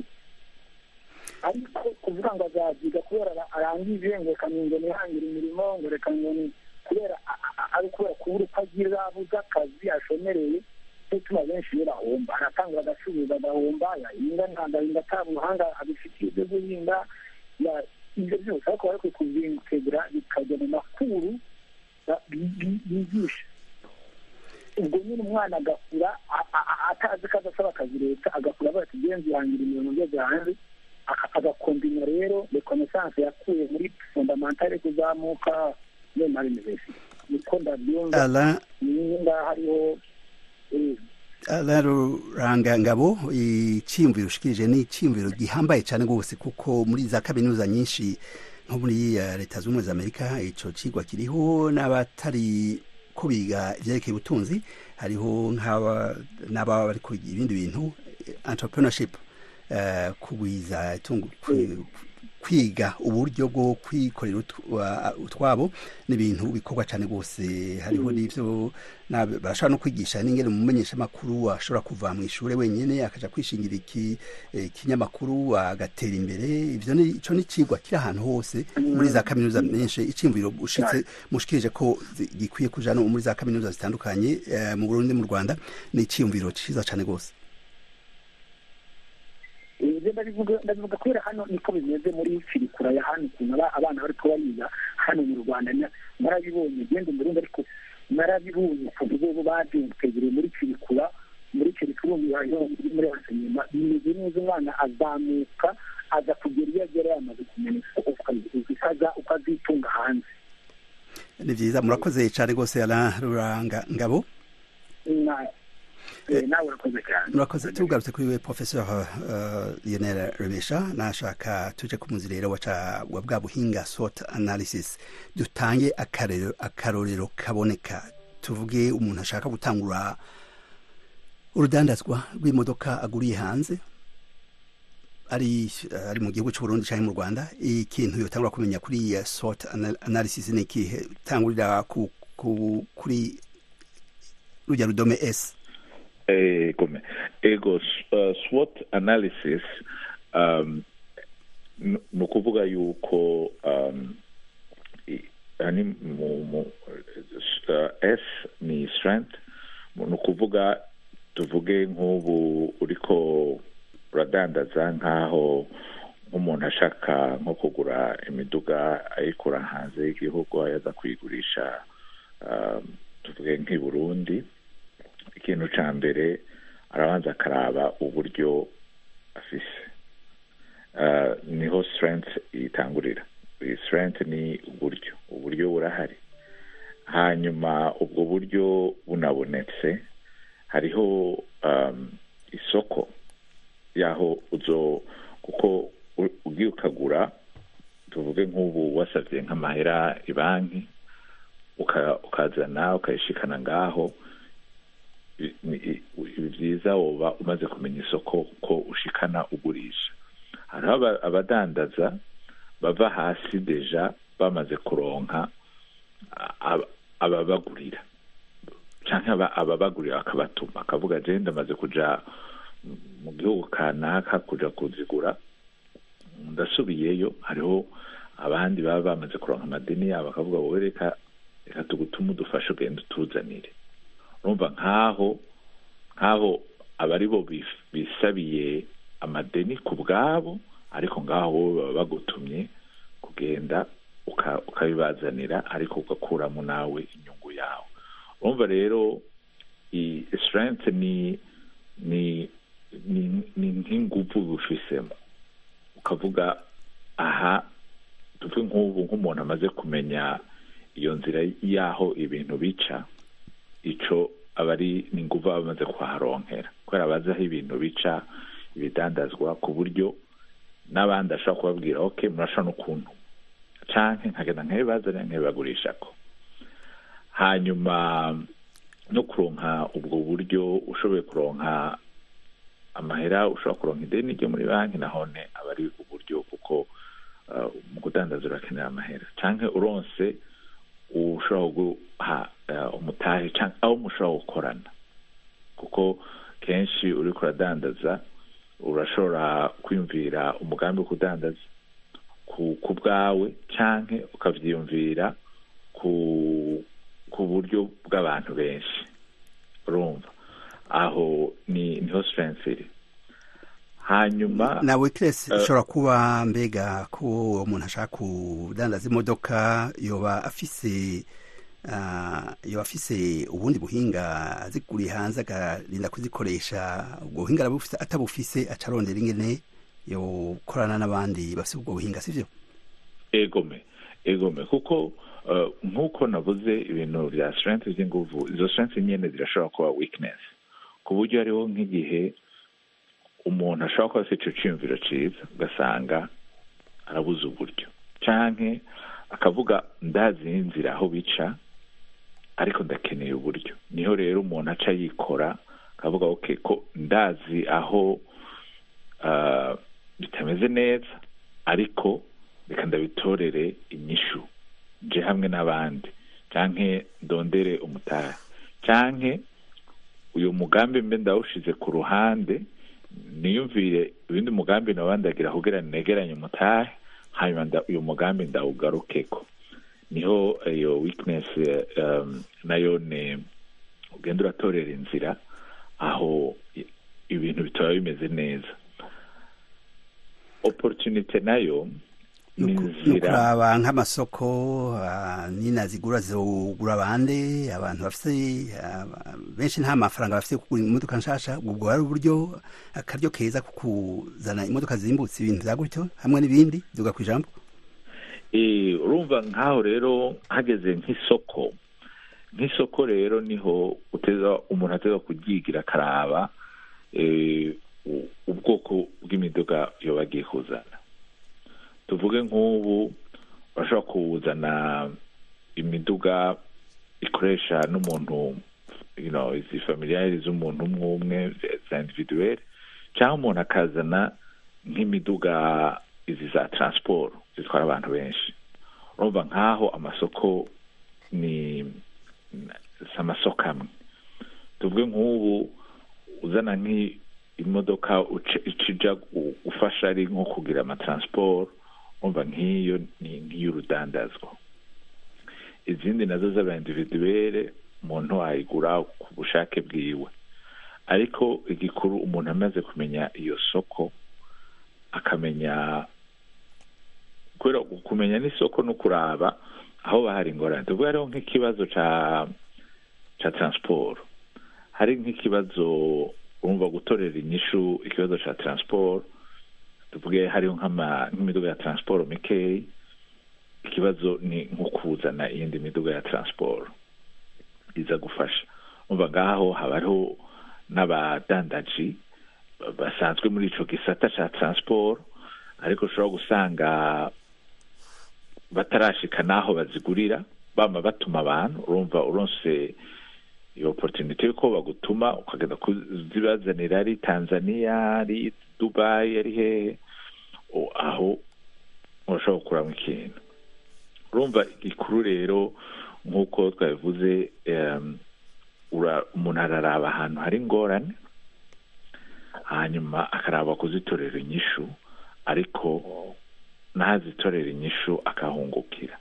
ariko kuvuga ngo azabyiga kubera ara- arangije ngo reka ngo nihangire imirimo ngo reka ngo ni kubera a- a- ari kubera kubura uko agira abuze akazi ashomereye cyo gituma benshi iyo bahomba aratangura agacuruza agahomba yahinga ntagahinga ata buhanga abifitiye byo guhinga ya- ibyo byose ariko bari kubyitegura bikajya mu makuru ba- bi- bi- bigisha ubwo nyine umwana agakura a- a- a- atazi ko adasaba akazi leta agakura avuga ati genzi yangira imirimo ngeze hanze aka- agakombina rero rekonesanse yakuye muri fondamentale kuzamuka yo na universite niko ndabyumva ala niyo ngaho hariho eh, ala ruranga ngabo icyiyumviro ushikirije ni icyiyumviro gihambaye cyane rwose kuko muri za kaminuza nyinshi nko muri eh, leta z'ubumwe za amerika icyo kigwa kiriho n'abatari ko biga ibyerekeye ubutunzi hariho nk'aba n'ababa bari kwiga ibindi bintu eh, entrepreneurship eh, kugwiza itungo kwi- kwiga uburyo bwo kwikorera utw- wa- utwabo n'ibintu bikorwa cyane rwose hariho n'ibyo na- barashobora no kwigisha n'ingene umumenyesha amakuru ashobora kuva mu ishuri wenyine akaja kwishingira iki eh, ikinyamakuru agatera imbere ivyo ni ico ni cigwa kiri ahantu hose muri za kaminuza menshi iciyumviro ushitse mushikirije ko zi- gikwiye kuja no muri za kaminuza zitandukanye eh, mu Burundi mu Rwanda ni iciyumviro ciza cane rwose ibyo ndabivuga ndabivuga kubera hano niko bimeze muri firikura ya hano ukuntu aba- abana bari kubayiga hano mu rwanda na- narabibonye genda umurundi ariko narabibonye ukuntu bo babyitegereye muri firikura muri firikura muri ensenyema bimeze neza umwana azamuka aza kugera iyo agera yamaze kumenya uko uko azitunga hanze ni vyiza murakoze cane rwose Alain Ruranga ngabo Na- eh, nawe urakoze cyane murakoze tugarutse kuri we professeur uh, Lionel Rebesha nashaka tuje ku muzi rero waca wa bwa buhinga SWOT analysis dutange akarero akarorero kaboneka tuvuge umuntu ashaka gutangura urudandazwa rw'imodoka aguriye hanze ari ari mu gihugu cy'u Burundi cyangwa mu Rwanda ikintu yotangura kumenya kuri iyi SWOT ana- analysis ni ikihe tangurira ku, ku, kuri rujya rudome S ego me- ego s- uh, SWOT analysis um, n- ni ukuvuga yuko um, i- hani mu, mu, uh, S ni strength ni ukuvuga tuvuge nk'ubu uriko uradandaza nk'aho nk'umuntu ashaka nko kugura imiduga ayikura hanze y'igihugu ayaza kuyigurisha um, tuvuge nk'i Burundi ikintu cya mbere arabanza akaraba uburyo afise Ah, niho strength itangurira iyi strength ni uburyo uburyo burahari hanyuma ubwo buryo bunabonetse hariho um, isoko yaho uzo kuko u- ugiye ukagura tuvuge nk'ubu wasabye nk'amahera ibanki uka- ukazana ukayishikana ngaho i- ni- i- byiza woba umaze kumenya isoko ko ushikana ugurisha hariho aba- abadandaza bava hasi deja bamaze kuronka a- aba- ababagurira canke aba- ababagurira akabatuma akavuga je ndamaze kuja mu gihugu kanaka kuja kuzigura ndasubiyeyo hariho abandi baba bamaze kuronka amadeni yabo bakavuga wowe reka reka tugutume udufashe ugenda utuzanire urumva nk'aho nk'aho aba ari bo bif- bisabiye amadeni ku bwabo ariko ngaho wowe baba bagutumye kugenda uka- ukabibazanira ariko ugakuramo nawe inyungu yawe urumva rero i strength ni ni ni ni nk'inguvu bufisemo ukavuga aha tuvuge nk'ubu nk'umuntu amaze kumenya iyo nzira y'aho ibintu bica ico aba ari ni inguvu aba amaze kuharonkera kubera abazi aho ibintu bica ibidandazwa ku buryo n'abandi ashobora kubabwira ok murashobora n'ukuntu canke nkagenda nkabibazanira nkabibagurishako hanyuma no kuronka ubwo buryo ushoboye kuronka amahera ushobora kuronka ideni ryo muri banki nahone aba ari uburyo kuko uh, mu kudandaza urakenera amahera canke uronse ushobora guha uh, umutahe canke aho mushobora gukorana kuko kenshi uriko uradandaza urashobora kwiyumvira umugambi wo kudandaza ku ku bwawe canke ukavyiyumvira ku ku buryo bw'abantu benshi urumva aho ni niho strength iri hanyuma na weakness eh, ishobora kuba mbega ko umuntu ashaka kudandaza imodoka yoba afise ah, yoba afise ubundi buhinga aziguriye hanze akarinda kuzikoresha ubwo buhinga arabufise atabufise aca arondera ingene yokorana n'abandi bafise ubwo buhinga sivyo egome egome kuko uh, nk'uko navuze ibintu bya strength by'inguvu izo strength nyene zirashobora kuba weakness ku buryo hariho nk'igihe umuntu ashobora kuba afite ico ciyumviro ciza ugasanga arabuze uburyo canke akavuga ndazi inzira aho bica ariko ndakeneye uburyo niho rero umuntu aca yikora akavuga ok ko ndazi aho uh, bitameze neza ariko reka ndabitorere inyishu nje hamwe n'abandi canke ndondere umutahe canke uyu mugambi mbe ndawushize ku ruhande niyumvire ibindi mugambi nabandagira kugira negeranye umutahe hanyuma nda- uyu mugambi ndawugarukeko niho iyo weakness eh, um, nayo ni ugenda uratorera inzira aho i- ibintu bitaba bimeze neza opportunity nayo ni ni inzira ukuraba nk'amasoko ah, nina zigura zogura bande abantu bafise ah, benshi nta mafaranga bafise yo kugura imodoka nshasha ubwo ari uburyo akaryo keza ko kuzana imodoka zimbutse ibintu vya gutyo hamwe n'ibindi duga ku ijambo Eh, urumva nk'aho rero hageze nk'isoko nk'isoko rero niho uteza umuntu ateza kubyigira akaraba eh, u- ubwoko bw'imiduga yoba agiye kuzana tuvuge nk'ubu urashobora kuzana imiduga ikoresha n'umuntu you know, izi familiyari z'umuntu umwe umwe za individuel cyangwa umuntu akazana nk'imiduga izi za transport zitwara abantu benshi urumva nk'aho amasoko ni si amasoko amwe tuvuge nk'ubu uzana nk'imodoka uca- icija gu- gufasha ari nko kugira amatransport urumva nk'iyo ni nk'iy'urudandazwa izindi nazo z'aba individuelle umuntu ayigura ku bushake bwiwe ariko igikuru umuntu amaze kumenya iyo soko akamenya kubera kumenya n'isoko no kuraba aho bahari ingorane tuvuge hariho nk'ikibazo ca ca transport hari nk'ikibazo urumva gutorera inyishu ikibazo ca transport tuvuge hariho nk'ama- nk'imiduga ya transport mikeyi ikibazo ni nko kuzana iyindi miduga ya transport iza gufasha umva ngaho haba hariho n'abadandaji ba- basanzwe muri ico gisata ca transport ariko ushobora gusanga batarashika n'aho bazigurira bama batuma abantu urumva uronse iyo opportunity yuko bagutuma ukagenda kuzibazanira ari tanzania ari dubai ari hehe o- aho urashobora gukuramo ikintu urumva igikuru rero nk'uko twabivuze em, ura- umuntu araraba ahantu hari ingorane hanyuma akaraba kuzitorera inyishu ariko ntazitorera inyishu akahungukira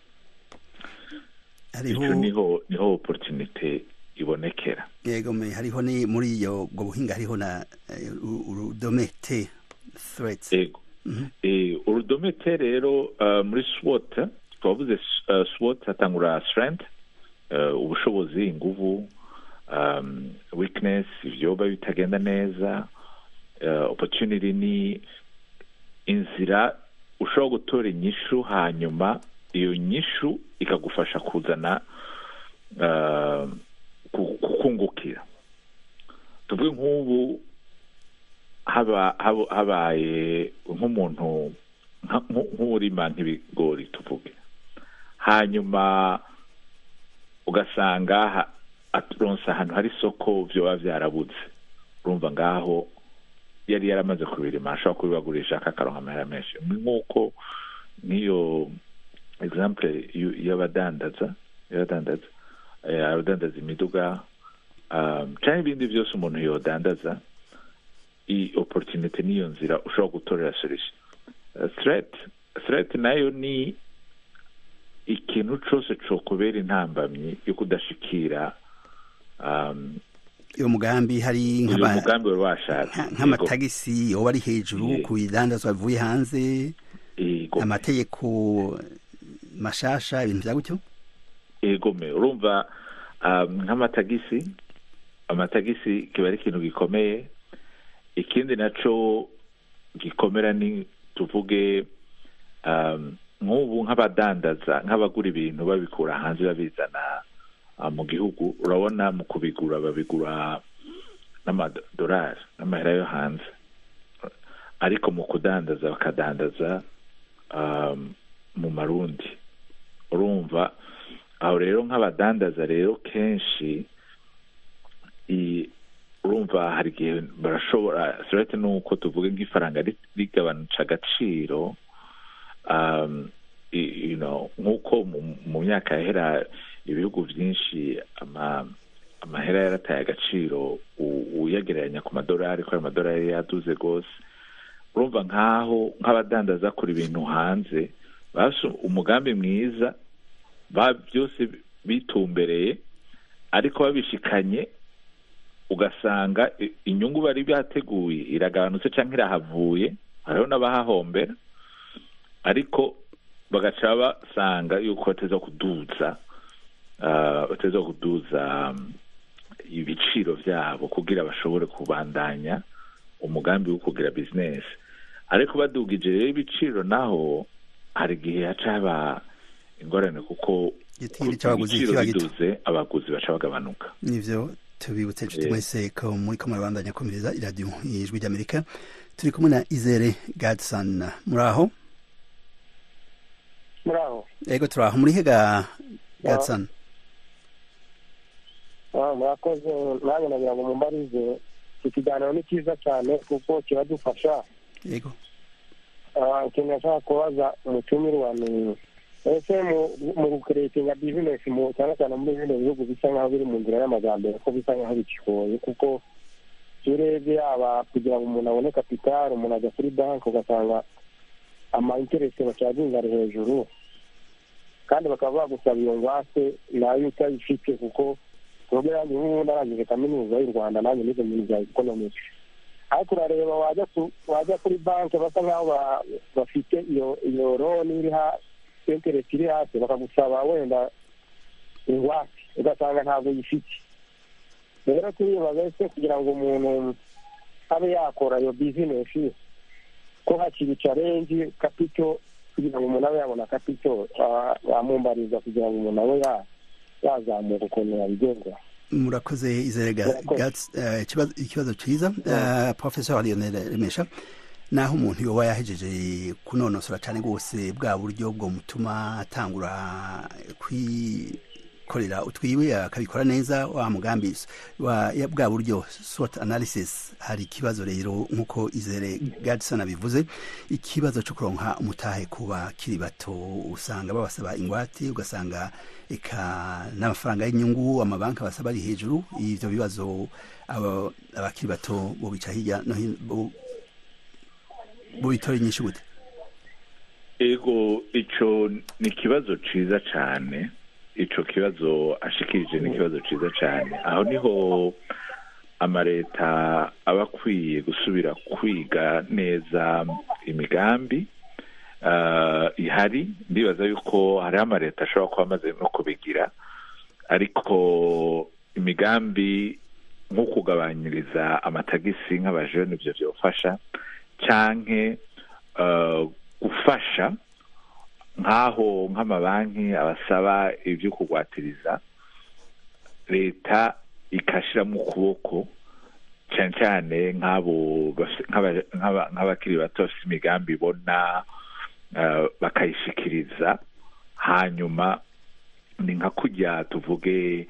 hariho icyo niho niho opportunity ibonekera yego me hariho ni muri iyo ubwo buhinga hariho na eh, uru- urudome t threats yego Eh, urudome te rero uh, muri swot twavuze uh, swot hatangura strength uh, ubushobozi inguvu um, weakness ivyoba bitagenda neza uh, opportunity ni inzira ushobora gutora inyishu hanyuma iyo nyishu ikagufasha kuzana uh, ku- kukungukira tuvuge nk'ubu haba haba- habaye nk'umuntu nka- nku- nk'urima nk'ibigori tuvuge hanyuma ugasanga ha- aturonse ahantu hari isoko vyoba vyarabuze urumva ngaho yari yaramaze kubirima ashobora kubibagurisha akakaronka amahera menshi ni nk'uko nk'iyo example y'u- y'abadandaza y'abadandaza eh, abadandaza imiduga um, canke ibindi vyose umuntu yodandaza i opportunity niyo nzira ushobora gutorera solution Uh, threat threat nayo ni ikintu cose cokubera intambamyi yo kudashikira um, uyo mugambi hari uyu nk'aba- mugambi wari washatse nka- nk'amatagisi yoba ari hejuru Ye- ku bidandazwa bivuye hanze Yego. amategeko mashasha ibintu vya gutyo egome urumva um, nk'amatagisi amatagisi kiba ari ikintu gikomeye ikindi naco gikomera ni tuvuge um, nk'ubu nk'abadandaza nk'abagura ibintu babikura hanze babizana uh, mu gihugu urabona mu kubigura babigura n'amadolari n'amahera yo hanze ariko mu kudandaza bakadandaza um, mu marundi urumva aho rero nk'abadandaza rero kenshi i- urumva hari igihe barashobora surete nuko tuvuge nk'ifaranga ri- rigabanutse agaciro um, i- you know, nk'uko mu- mu myaka yahera ibihugu byinshi ama amahera yarataye agaciro u- uyagereranya ku madolari ko ayo madolari yaduze rwose urumva nk'aho nk'abadandaza kora ibintu hanze bafise umugambi mwiza ba byose bitumbereye ariko babishikanye ugasanga i- inyungu bari bateguye iragabanutse cyangwa irahavuye hariho n'abahahombera ariko bagaca basanga yuko bateza kuduza ah, bateza kuduza um, ibiciro byabo kugira bashobore kubandanya umugambi wo kugira bizinesi ariko badugije rero ibiciro naho hari igihe haca haba ingorane kuko Igitinyiro c'abaguzi ibiciro kiba gito. biduze abaguzi baca bagabanuka nivyo tubibutse inshuti Eh. mwese ko muriko murabandanya kumviriza iradiyo ijwi ry'amerika turi kumwe na izere gadson muri aho muri aho ego turi aho muri hega gadson Ah, murakoze nanjye nagira ngo mumbarize iki kiganiro ni cyiza cyane kuko kiradufasha ego Ah, ikintu nashaka kubaza umutumirwa ni ese mu- mu gukeretinga bizinesi mu cyane cyane muri bino bihugu bisa nk'aho biri mu nzira y'amajyambere ko bisa nk'aho bikigoye kuko iyo urebye yaba kugira ngo umuntu abone kapitali umuntu ajya kuri banki ugasanga ama interesi bacaginga ari hejuru kandi bakaba bagusaba iyo ngwate nayo utayifite kuko ubwo yanjye nk'ubu narangije kaminuza y'u rwanda nanjye nize mu bintu bya economics ariko urareba wajya ku- wajya kuri banki basa nk'aho ba- bafite iyo iyo loni iri ha interesi iri hasi bakagusaba wenda ingwate ugasanga ntabwo uyifite rero turibaza ese kugira ngo umuntu abe yakora iyo bizinesi ko hakiri challenge kapito kugira ngo umuntu abe yabona kapito bamumbariza kugira ngo umuntu abe ya- yazamuka ukuntu yabigenza murakoze izere Ga- Murakoze. Gats- eh, ikibazo- ikibazo cyiza Eh, professor lionel remesha naho umuntu yoba yahejeje kunonosora cyane rwose bwa buryo bwo mutuma atangura kwikorera utwiwe akabikora neza wa mugambi wa ya bwa buryo SWOT analysis hari ikibazo rero nk'uko izere Gadson abivuze ikibazo cyo kuronka umutahe ku bakiri bato usanga babasaba ingwate ugasanga eka n'amafaranga y'inyungu amabanki basaba ari hejuru ivyo bibazo abakiri bato bo bica hirya no hino bo bitora inyinshi gute ego ico ni ikibazo ciza cane ico kibazo ashikirije ni ikibazo ciza cane aho niho amareta aba akwiye gusubira kwiga neza imigambi ihari ndibaza yuko hariho amareta ashobora kuba amaze no kubigira ariko imigambi nko kugabanyiriza amatagisi nk'abajene ibyo byofasha canke gufasha nk'aho nk'amabanki abasaba ibyo kugwatiriza leta ikashiramo ukuboko cyane cyane nk'abo nk'abakiri bato bafite imigambi ibona bakayishikiriza hanyuma ni nka kujya tuvuge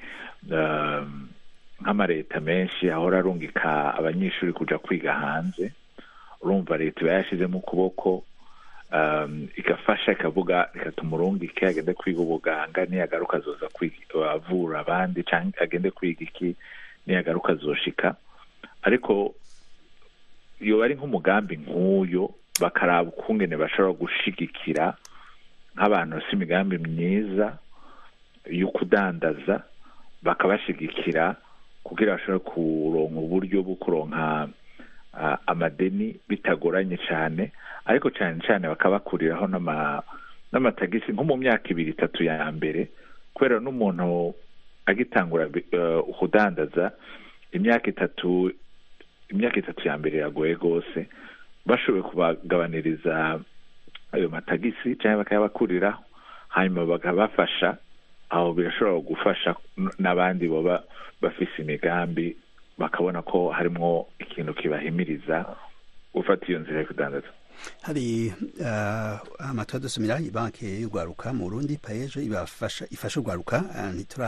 nk'amareta menshi ahora arungika abanyeshuri kuja kwiga hanze urumva leta iba yashyizemo ukuboko igafasha ikavuga reka tumurungike agende kwiga ubuganga niyagaruka azoza avura abandi cyangwa agende kwiga iki niyagaruka azoshika ariko iyo bari nk'umugambi nk'uyo bakaraba ukungene bashobora gushigikira nk'abantu bafite imigambi myiza yo kudandaza bakabashigikira kugira bashobore kuronka uburyo bwo kuronka amadeni bitagoranye cyane ariko cyane cyane bakabakuriraho n'amatagisi nko mu myaka ibiri itatu ya mbere kubera n'umuntu agitangura kudandaza imyaka itatu imyaka itatu ya mbere iragoye rwose bashoboye kubagabaniriza ayo matagisi cyangwa bakayabakuriraho hanyuma bakabafasha aho birashobora gufasha n'abandi baba bafise imigambi bakabona ko harimo ikintu kibahimiriza gufata iyo nzira yo kudandaza hari amatora dusumira banki y'urwaruka mu burundi payeje ibafasha ifasha urwaruka ntitura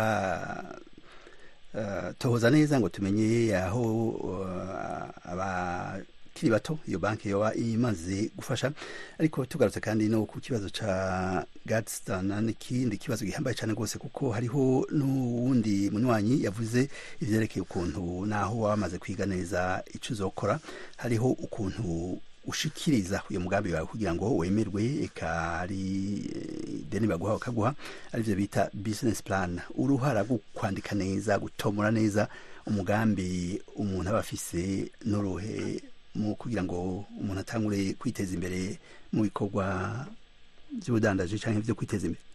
tohoza neza ngo tumenye aho abakiri bato iyo banki yoba imaze gufasha ariko tugarutse kandi no ku kibazo ca gadstan n'ikindi kibazo gihambaye cyane rwose kuko hariho n'uwundi munywanyi yavuze ivyerekeye ukuntu naho waba wamaze kwiga neza ico uzokora hariho ukuntu ushikiriza uyu mugambi wawe kugira ngo wemerwe eka hari deni baguha bakaguha arivyo bita business plan uruhara rwo kwandika neza gutomora neza umugambi umuntu aba afise n'uruhe mu kugira ngo umuntu atangure kwiteza imbere mu bikorwa by'ubudandaji cyangwa byo kwiteza imbere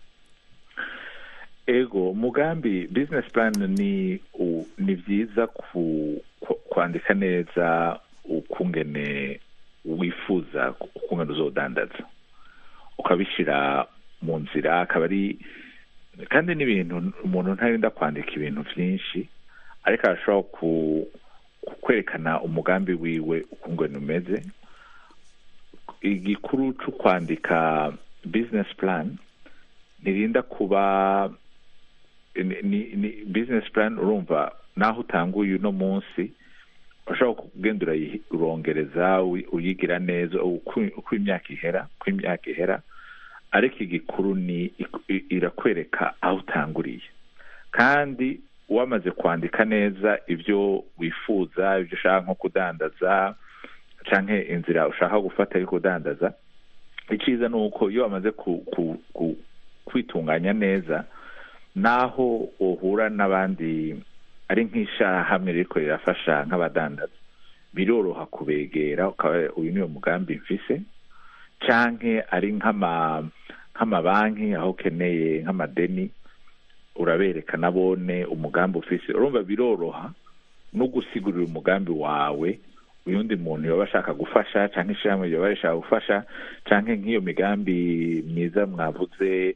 ego umugambi business plan ni ni byiza kwandika neza ukungene wifuza ukungene uzodandaza ukabishyira mu nzira akaba ari kandi n'ibintu umuntu ntarinda kwandika ibintu byinshi ariko arashobora kwerekana umugambi wiwe ukungene umeze igikuru cyo kwandika business plan ntirinda kuba ni business plan urumva naho utanguye uno munsi ushobora kugenda urongereza uyigira neza uko imyaka ihera uko imyaka ihera ariko igikuru ni irakwereka aho utanguriye kandi wamaze kwandika neza ibyo wifuza ibyo ushaka nko kudandaza cyangwa inzira ushaka gufata yo kudandaza icyiza ni uko iyo wamaze kwitunganya neza naho uhura n'abandi ari nk'ishyirahamwe riko rirafasha nk'abadandaza biroroha kubegera ukaba uyu niwo mugambi mfise canke ari nk'amabanki aho ukeneye nk'amadeni urabereka nabone umugambi ufise urumva biroroha no gusigurira umugambi wawe uyundi muntu yoba ashaka gufasha canke ishyirahamwe yoba rishaka gufasha canke nk'iyo migambi myiza mwavuze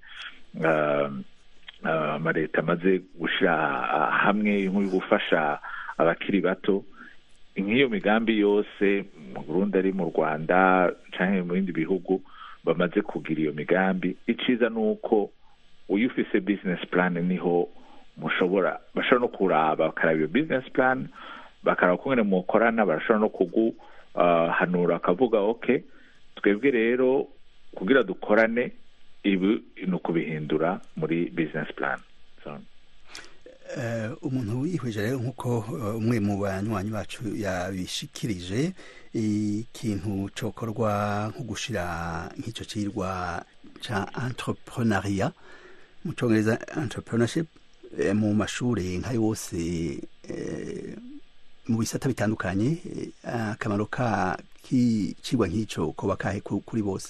amaleta amaze gushyira hamwe yo gufasha abakiri bato nk'iyo migambi yose mu burundi ari mu rwanda cyangwa mu bindi bihugu bamaze kugira iyo migambi iciza ni uko iyo ufise business plan niho mushobora bashobora no kuraba bakaraba iyo business plan bakaraba kumwe mukorana barashobora no kuguhanura akavuga ok twebwe rero kugira dukorane ibi ni ukubihindura muri business plan so, Eh, umuntu yihweje rero nk'uko eh, umwe mu banywanyi bacu yabishikirije ikintu cokorwa nko gushira nk'ico cirwa ca entrepreneuria mu congereza entrepreneurship eh, mu mashure nka yose eh, mu bisata bitandukanye eh, akamaro ka kicirwa nk'ico koba kahe ku- kuri bose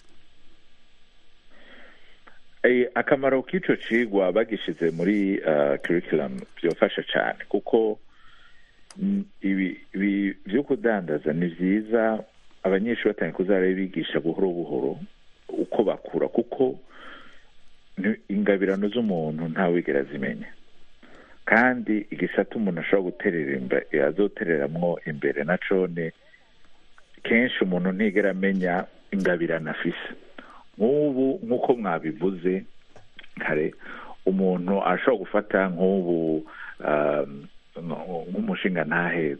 Eh, akamaro k'ico cigwa bagishize muri uh, curriculum byofasha cyane kuko mm, ibi ibi vyo kudandaza ni vyiza abanyeshuri batangiye kuzara bigisha buhoro buhoro uko bakura kuko ni- ingabirano z'umuntu ntawigera zimenya kandi igisata umuntu ashobora guterera imbere azotereramwo imbere na cone kenshi umuntu ntigera amenya ingabirano afise nk'ubu nk'uko mwabivuze kare umuntu ashobora gufata nk'ubu um, nk'umushinga ntahe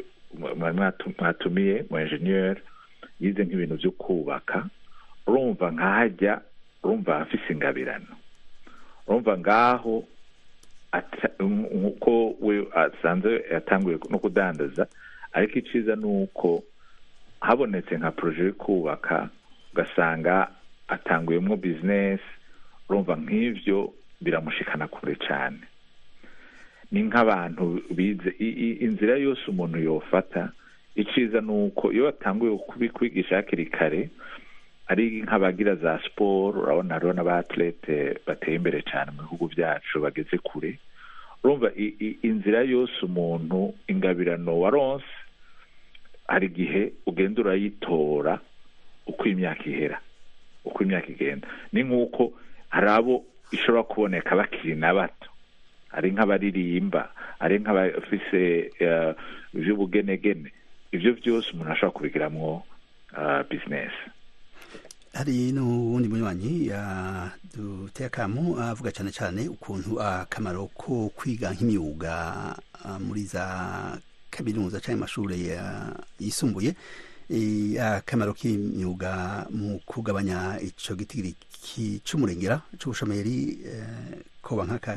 mwatumiye mu enjeniyeri yize nk'ibintu byo kubaka urumva nkahajya urumva afise ingabirano urumva ngaho ata- nk'uko we asanzwe yatanguye no kudandaza ariko iciza ni uko habonetse nka poroje yo kubaka ugasanga atanguyemo bizinesi urumva nk'ibyo biramushikana kure cyane ni nk'abantu bize i- i- inzira yose umuntu yofata iciza ni uko iyo batanguye kubikwigisha hakiri kare ari nk'abagira za siporo urabona hariho n'abatlete bateye imbere cyane mu bihugu byacu bageze kure urumva i- i- inzira yose umuntu ingabirano waronse hari igihe ugenda urayitora uko imyaka ihera uko imyaka igenda ni nk'uko hari abo ishobora kuboneka bakiri na bato ari nk'abaririmba ari nk'abafise eh, ivy'ubugenegene ivyo byose umuntu ashobora kubigiramwo uh, bizinesi hari n'uwundi munywanyi duteye akamu avuga cyane cyane ukuntu akamaro ko kwiga nk'imyuga ah, muri za kaminuza cyangwa amashuri ya- yisumbuye eh, akamaro k'imyuga mu kugabanya ico gitigiri ki- c'umurengera c'ubushomeri eh, koba nk'aka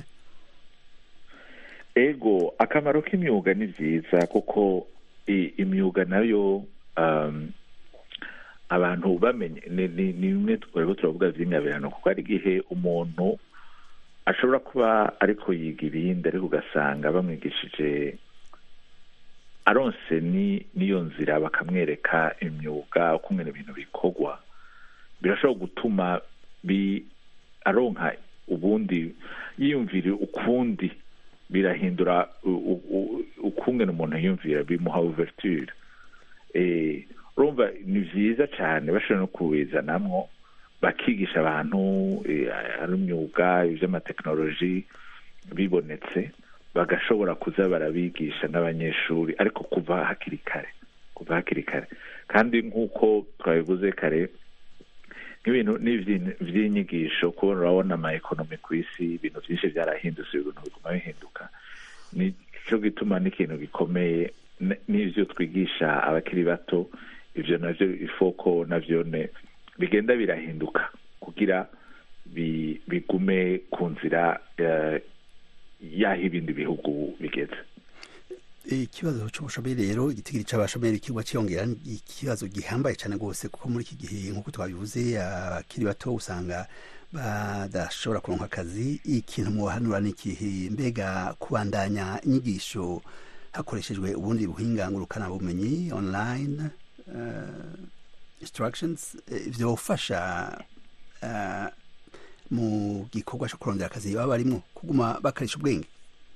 ego akamaro k'imyuga ni byiza kuko i- imyuga nayo um, abantu bamenye ni ni- ni bimwe twariko turavuga vy'ingabirano kuko hari igihe umuntu ashobora kuba ariko yiga ibindi ariko ugasanga bamwigishije aronse ni n'iyo nzira bakamwereka imyuga uko ngene ibintu bikorwa birashobora gutuma bi aronka ubundi yiyumvira ukundi birahindura u- u- u- ukungene umuntu yiyumvira bimuha ouverture eh urumva ni vyiza cyane bashobora no kubizanamwo bakigisha abantu eh, ari imyuga ivy'amatekinoloji bibonetse bagashobora kuza barabigisha n'abanyeshuri ariko kuva hakiri kare kuva hakiri kare kandi nk'uko twabivuze kare nk'ibintu n'ivyi- vy'inyigisho kubona urabona ama ekonomi ku isi ibintu byinshi byarahindutse ibintu biguma bihinduka nico gituma n'ikintu gikomeye n- n'ivyo twigisha abakiri bato ivyo navyo ifoko navyone bigenda birahinduka kugira bi- bigume ku nzira eh, y'aho ibindi bihugu bigeze ikibazo c'ubushomeri rero igitigiri c'abashomeri kigwa ciyongera ni ikibazo gihambaye cyane rwose kuko muri iki gihe nk'uko twabivuze abakiri bato usanga badashobora kuronka akazi ikintu mubahanura ni ikihe mbega kubandanya inyigisho hakoreshejwe ubundi buhinga ngurukana bumenyi online uh, instructions eh, vyofasha uh, mu gikorwa co kurondera akazi baba barimwo kuguma bakarisha ubwenge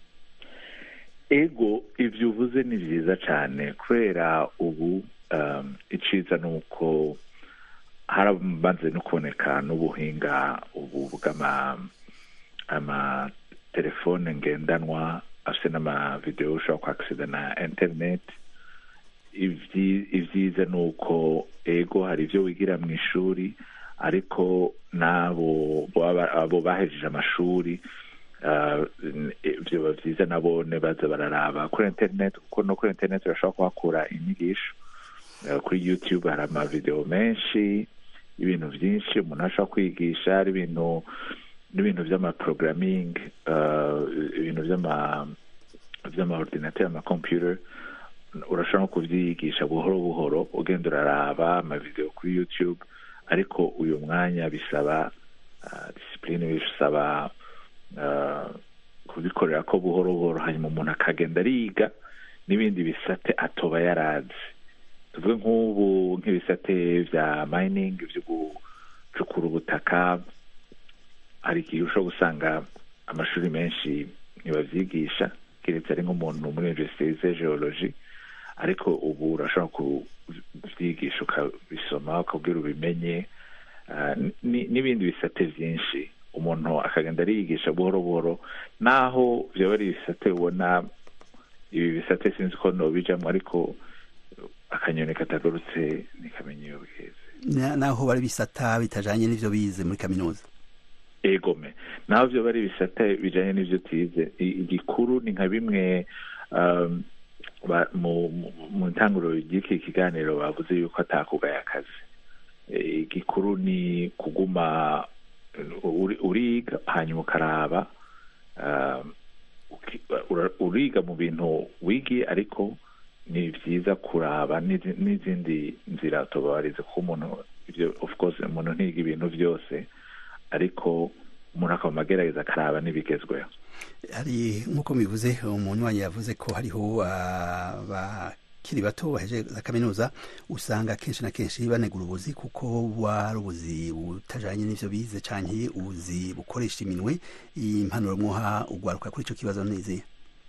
ego ivyo uvuze ni vyiza cyane kubera ubu um, iciza ni uko harabanze no kuboneka n'ubuhinga ubu bw'ama amatelefone ngendanwa afise n'amavideo ushobora kwakisida na internet ivyi- ivyiza ni uko ego hari ibyo wigira mu ishuri ariko n'abo baba- abo bahejeje amashuri ah, n- vyoba vyiza nabone baza bararaba kuri internet kuko no kuri internet urashobora kuhakura inyigisho Eh, kuri youtube hari amavideo menshi y'ibintu byinshi umuntu ashobora kwigisha hari ibintu n'ibintu by'amaprogramming uh, ibintu by'ama by'amaordinateur amacomputer urashobora no kubyiyigisha buhoro buhoro ugenda uraraba amavideo kuri youtube ariko uyu mwanya bisaba uh, discipline bisaba uh, kubikorera ko buhoro buhoro hanyuma umuntu akagenda ariga n'ibindi bisate atoba yarazi tuvuge nk'ubu nk'ibisate bya mining byo gucukura ubutaka hari igihe ushobora gusanga amashuri menshi ntibabyigisha keretse ari nk'umuntu muri universite yize geology ariko ubu urashobora kubyigisha ukabisoma ukabwira ubimenye ah, ni- n'ibindi bisate byinshi umuntu akagenda ariyigisha buhoro buhoro naho byaba ari ibisate ubona ibi bisate sinzi ko nobijamo ariko akanyoni katagurutse ntikamenya iyo bweze Na- naho bari bisata bitajanye n'ivyo bize muri kaminuza egome naho byo bari ibisate bijanye n'ivyo tize I- igikuru ni nka bimwe um, ba- mu mu- mu ntanguro ry'iki kiganiro bavuze yuko atakugaya akazi Eh, igikuru ni kuguma uri- uriga hanyuma ukaraba um, uki- ura- uriga mu bintu wigiye ariko ni byiza kuraba n'izi- n'izindi nzira tubarize kuko umuntu ibyo of course umuntu ntiga ibintu byose ariko umuntu akaba agerageza akaraba n'ibigezweho hari nk'uko bivuze umunywanyi yavuze ko hariho abakiri bato baheje za kaminuza usanga kenshi na kenshi banegura ubuzi kuko buba ari ubuzi butajanye n'ivyo bize canke ubuzi bukoresha iminwe impanuro mwoha ugwaruka kuri ico kibazo nizihe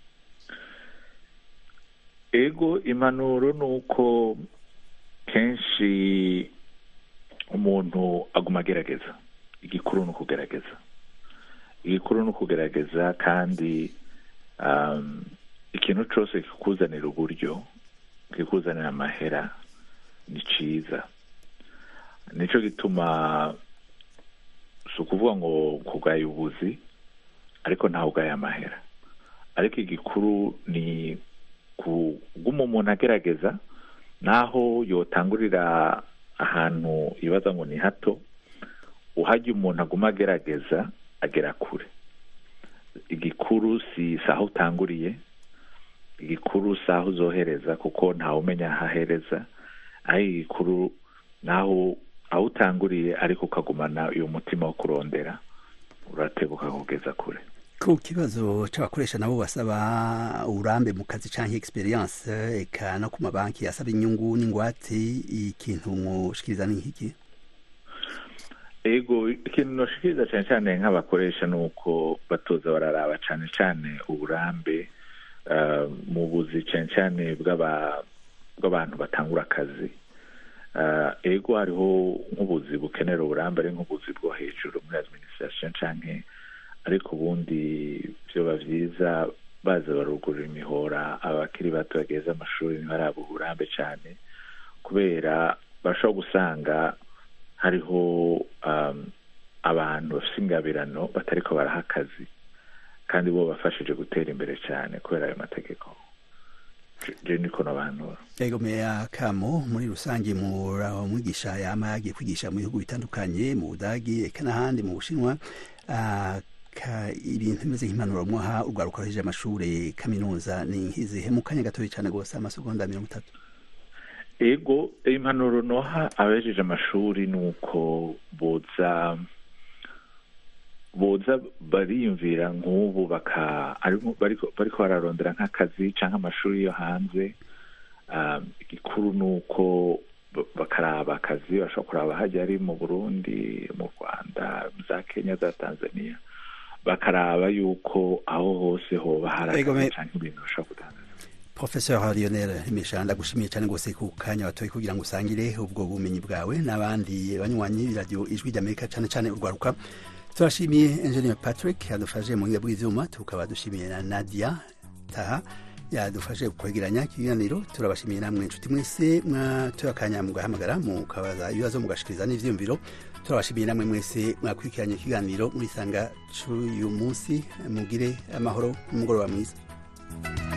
ego impanuro ni uko kenshi umuntu aguma agerageza igikuru ni ukugerageza igikuru ni ukugerageza kandi um, ikintu cyose kikuzanira uburyo kikuzanira amahera ni ciza nico gituma si ukuvuga ngo kugaya ubuzi ariko ntawe ugaya amahera ariko igikuru ni kuguma umuntu agerageza naho yotangurira ahantu yibaza ngo ni hato uhajya umuntu aguma agerageza agera kure igikuru si si aho utanguriye igikuru si aho uzohereza kuko ntawe umenya aho ahereza aho igikuru naho aho utanguriye ariko ukagumana uyu mutima wo kurondera uratebuka kugeza kure ku kibazo c'abakoresha nabo basaba uburambe mu kazi canke experience eka no ku mabanki asaba inyungu n'ingwate ikintu mwoshikiriza ni nk'iki ego ikintu noshikiriza cyane cyane nk'abakoresha ni uko batoza bararaba cyane cyane uburambe uh, mu buzi cyane cyane bw'aba- bw'abantu batangura akazi uh, ego hariho nk'ubuzi bukenera uburambe ari nk'ubuzi bwo hejuru muri administration canke ariko ubundi vyoba vyiza baza barugurura imihora abakiri bato bageze amashuri ntibaraba uburambe cyane kubera bashobora gusanga hariho um, abantu bafite ingabirano batariko baraha akazi kandi bo bafashije gutera imbere cyane kubera ayo mategeko Je- je niko nabanura ego meya kamo muri rusange muraho mwigisha yama yagiye kwigisha mu bihugu bitandukanye mu budagi eka n'ahandi mu bushinwa Ah, ka- ibintu bimeze nk'impanuro mwaha urwaruka ruhejeje amashure kaminuza ni nk'izihe mu kanya gatoya cane gose amasegonda mirongo itatu ego impanuro noha abejeje amashuri ni uko boza boza bariyumvira nk'ubu baka ariko- bariko bariko bararondera nk'akazi canke amashuri yo hanze um, igikuru ni uko ba- bakaraba akazi bashobora kuraba hajya ari mu burundi mu rwanda za kenya za tanzania bakaraba yuko aho hose hoba hari Ego, akazi me- canke ibintu bashobora kudandaza Professor Lionel Imesha ndagushimiye cyane gose ku kanya watoye kugira ngo usangire ubwo bumenyi bwawe n'abandi banywanyi radio ijwi ry'Amerika cyane cyane urwaruka turashimiye Engineer Patrick yadufashe mu buhinga bw'ivyuma tukaba dushimiye na Nadia Taha yadufashe kwegeranya ikiganiro turabashimiye namwe inshuti mwese mwatoye akanya mugahamagara mukabaza ibibazo mugashikiriza n'ivyiyumviro turabashimiye namwe mwese mwakurikiranye ikiganiro murisanga c'uyu munsi mugire amahoro n'umugoroba mwiza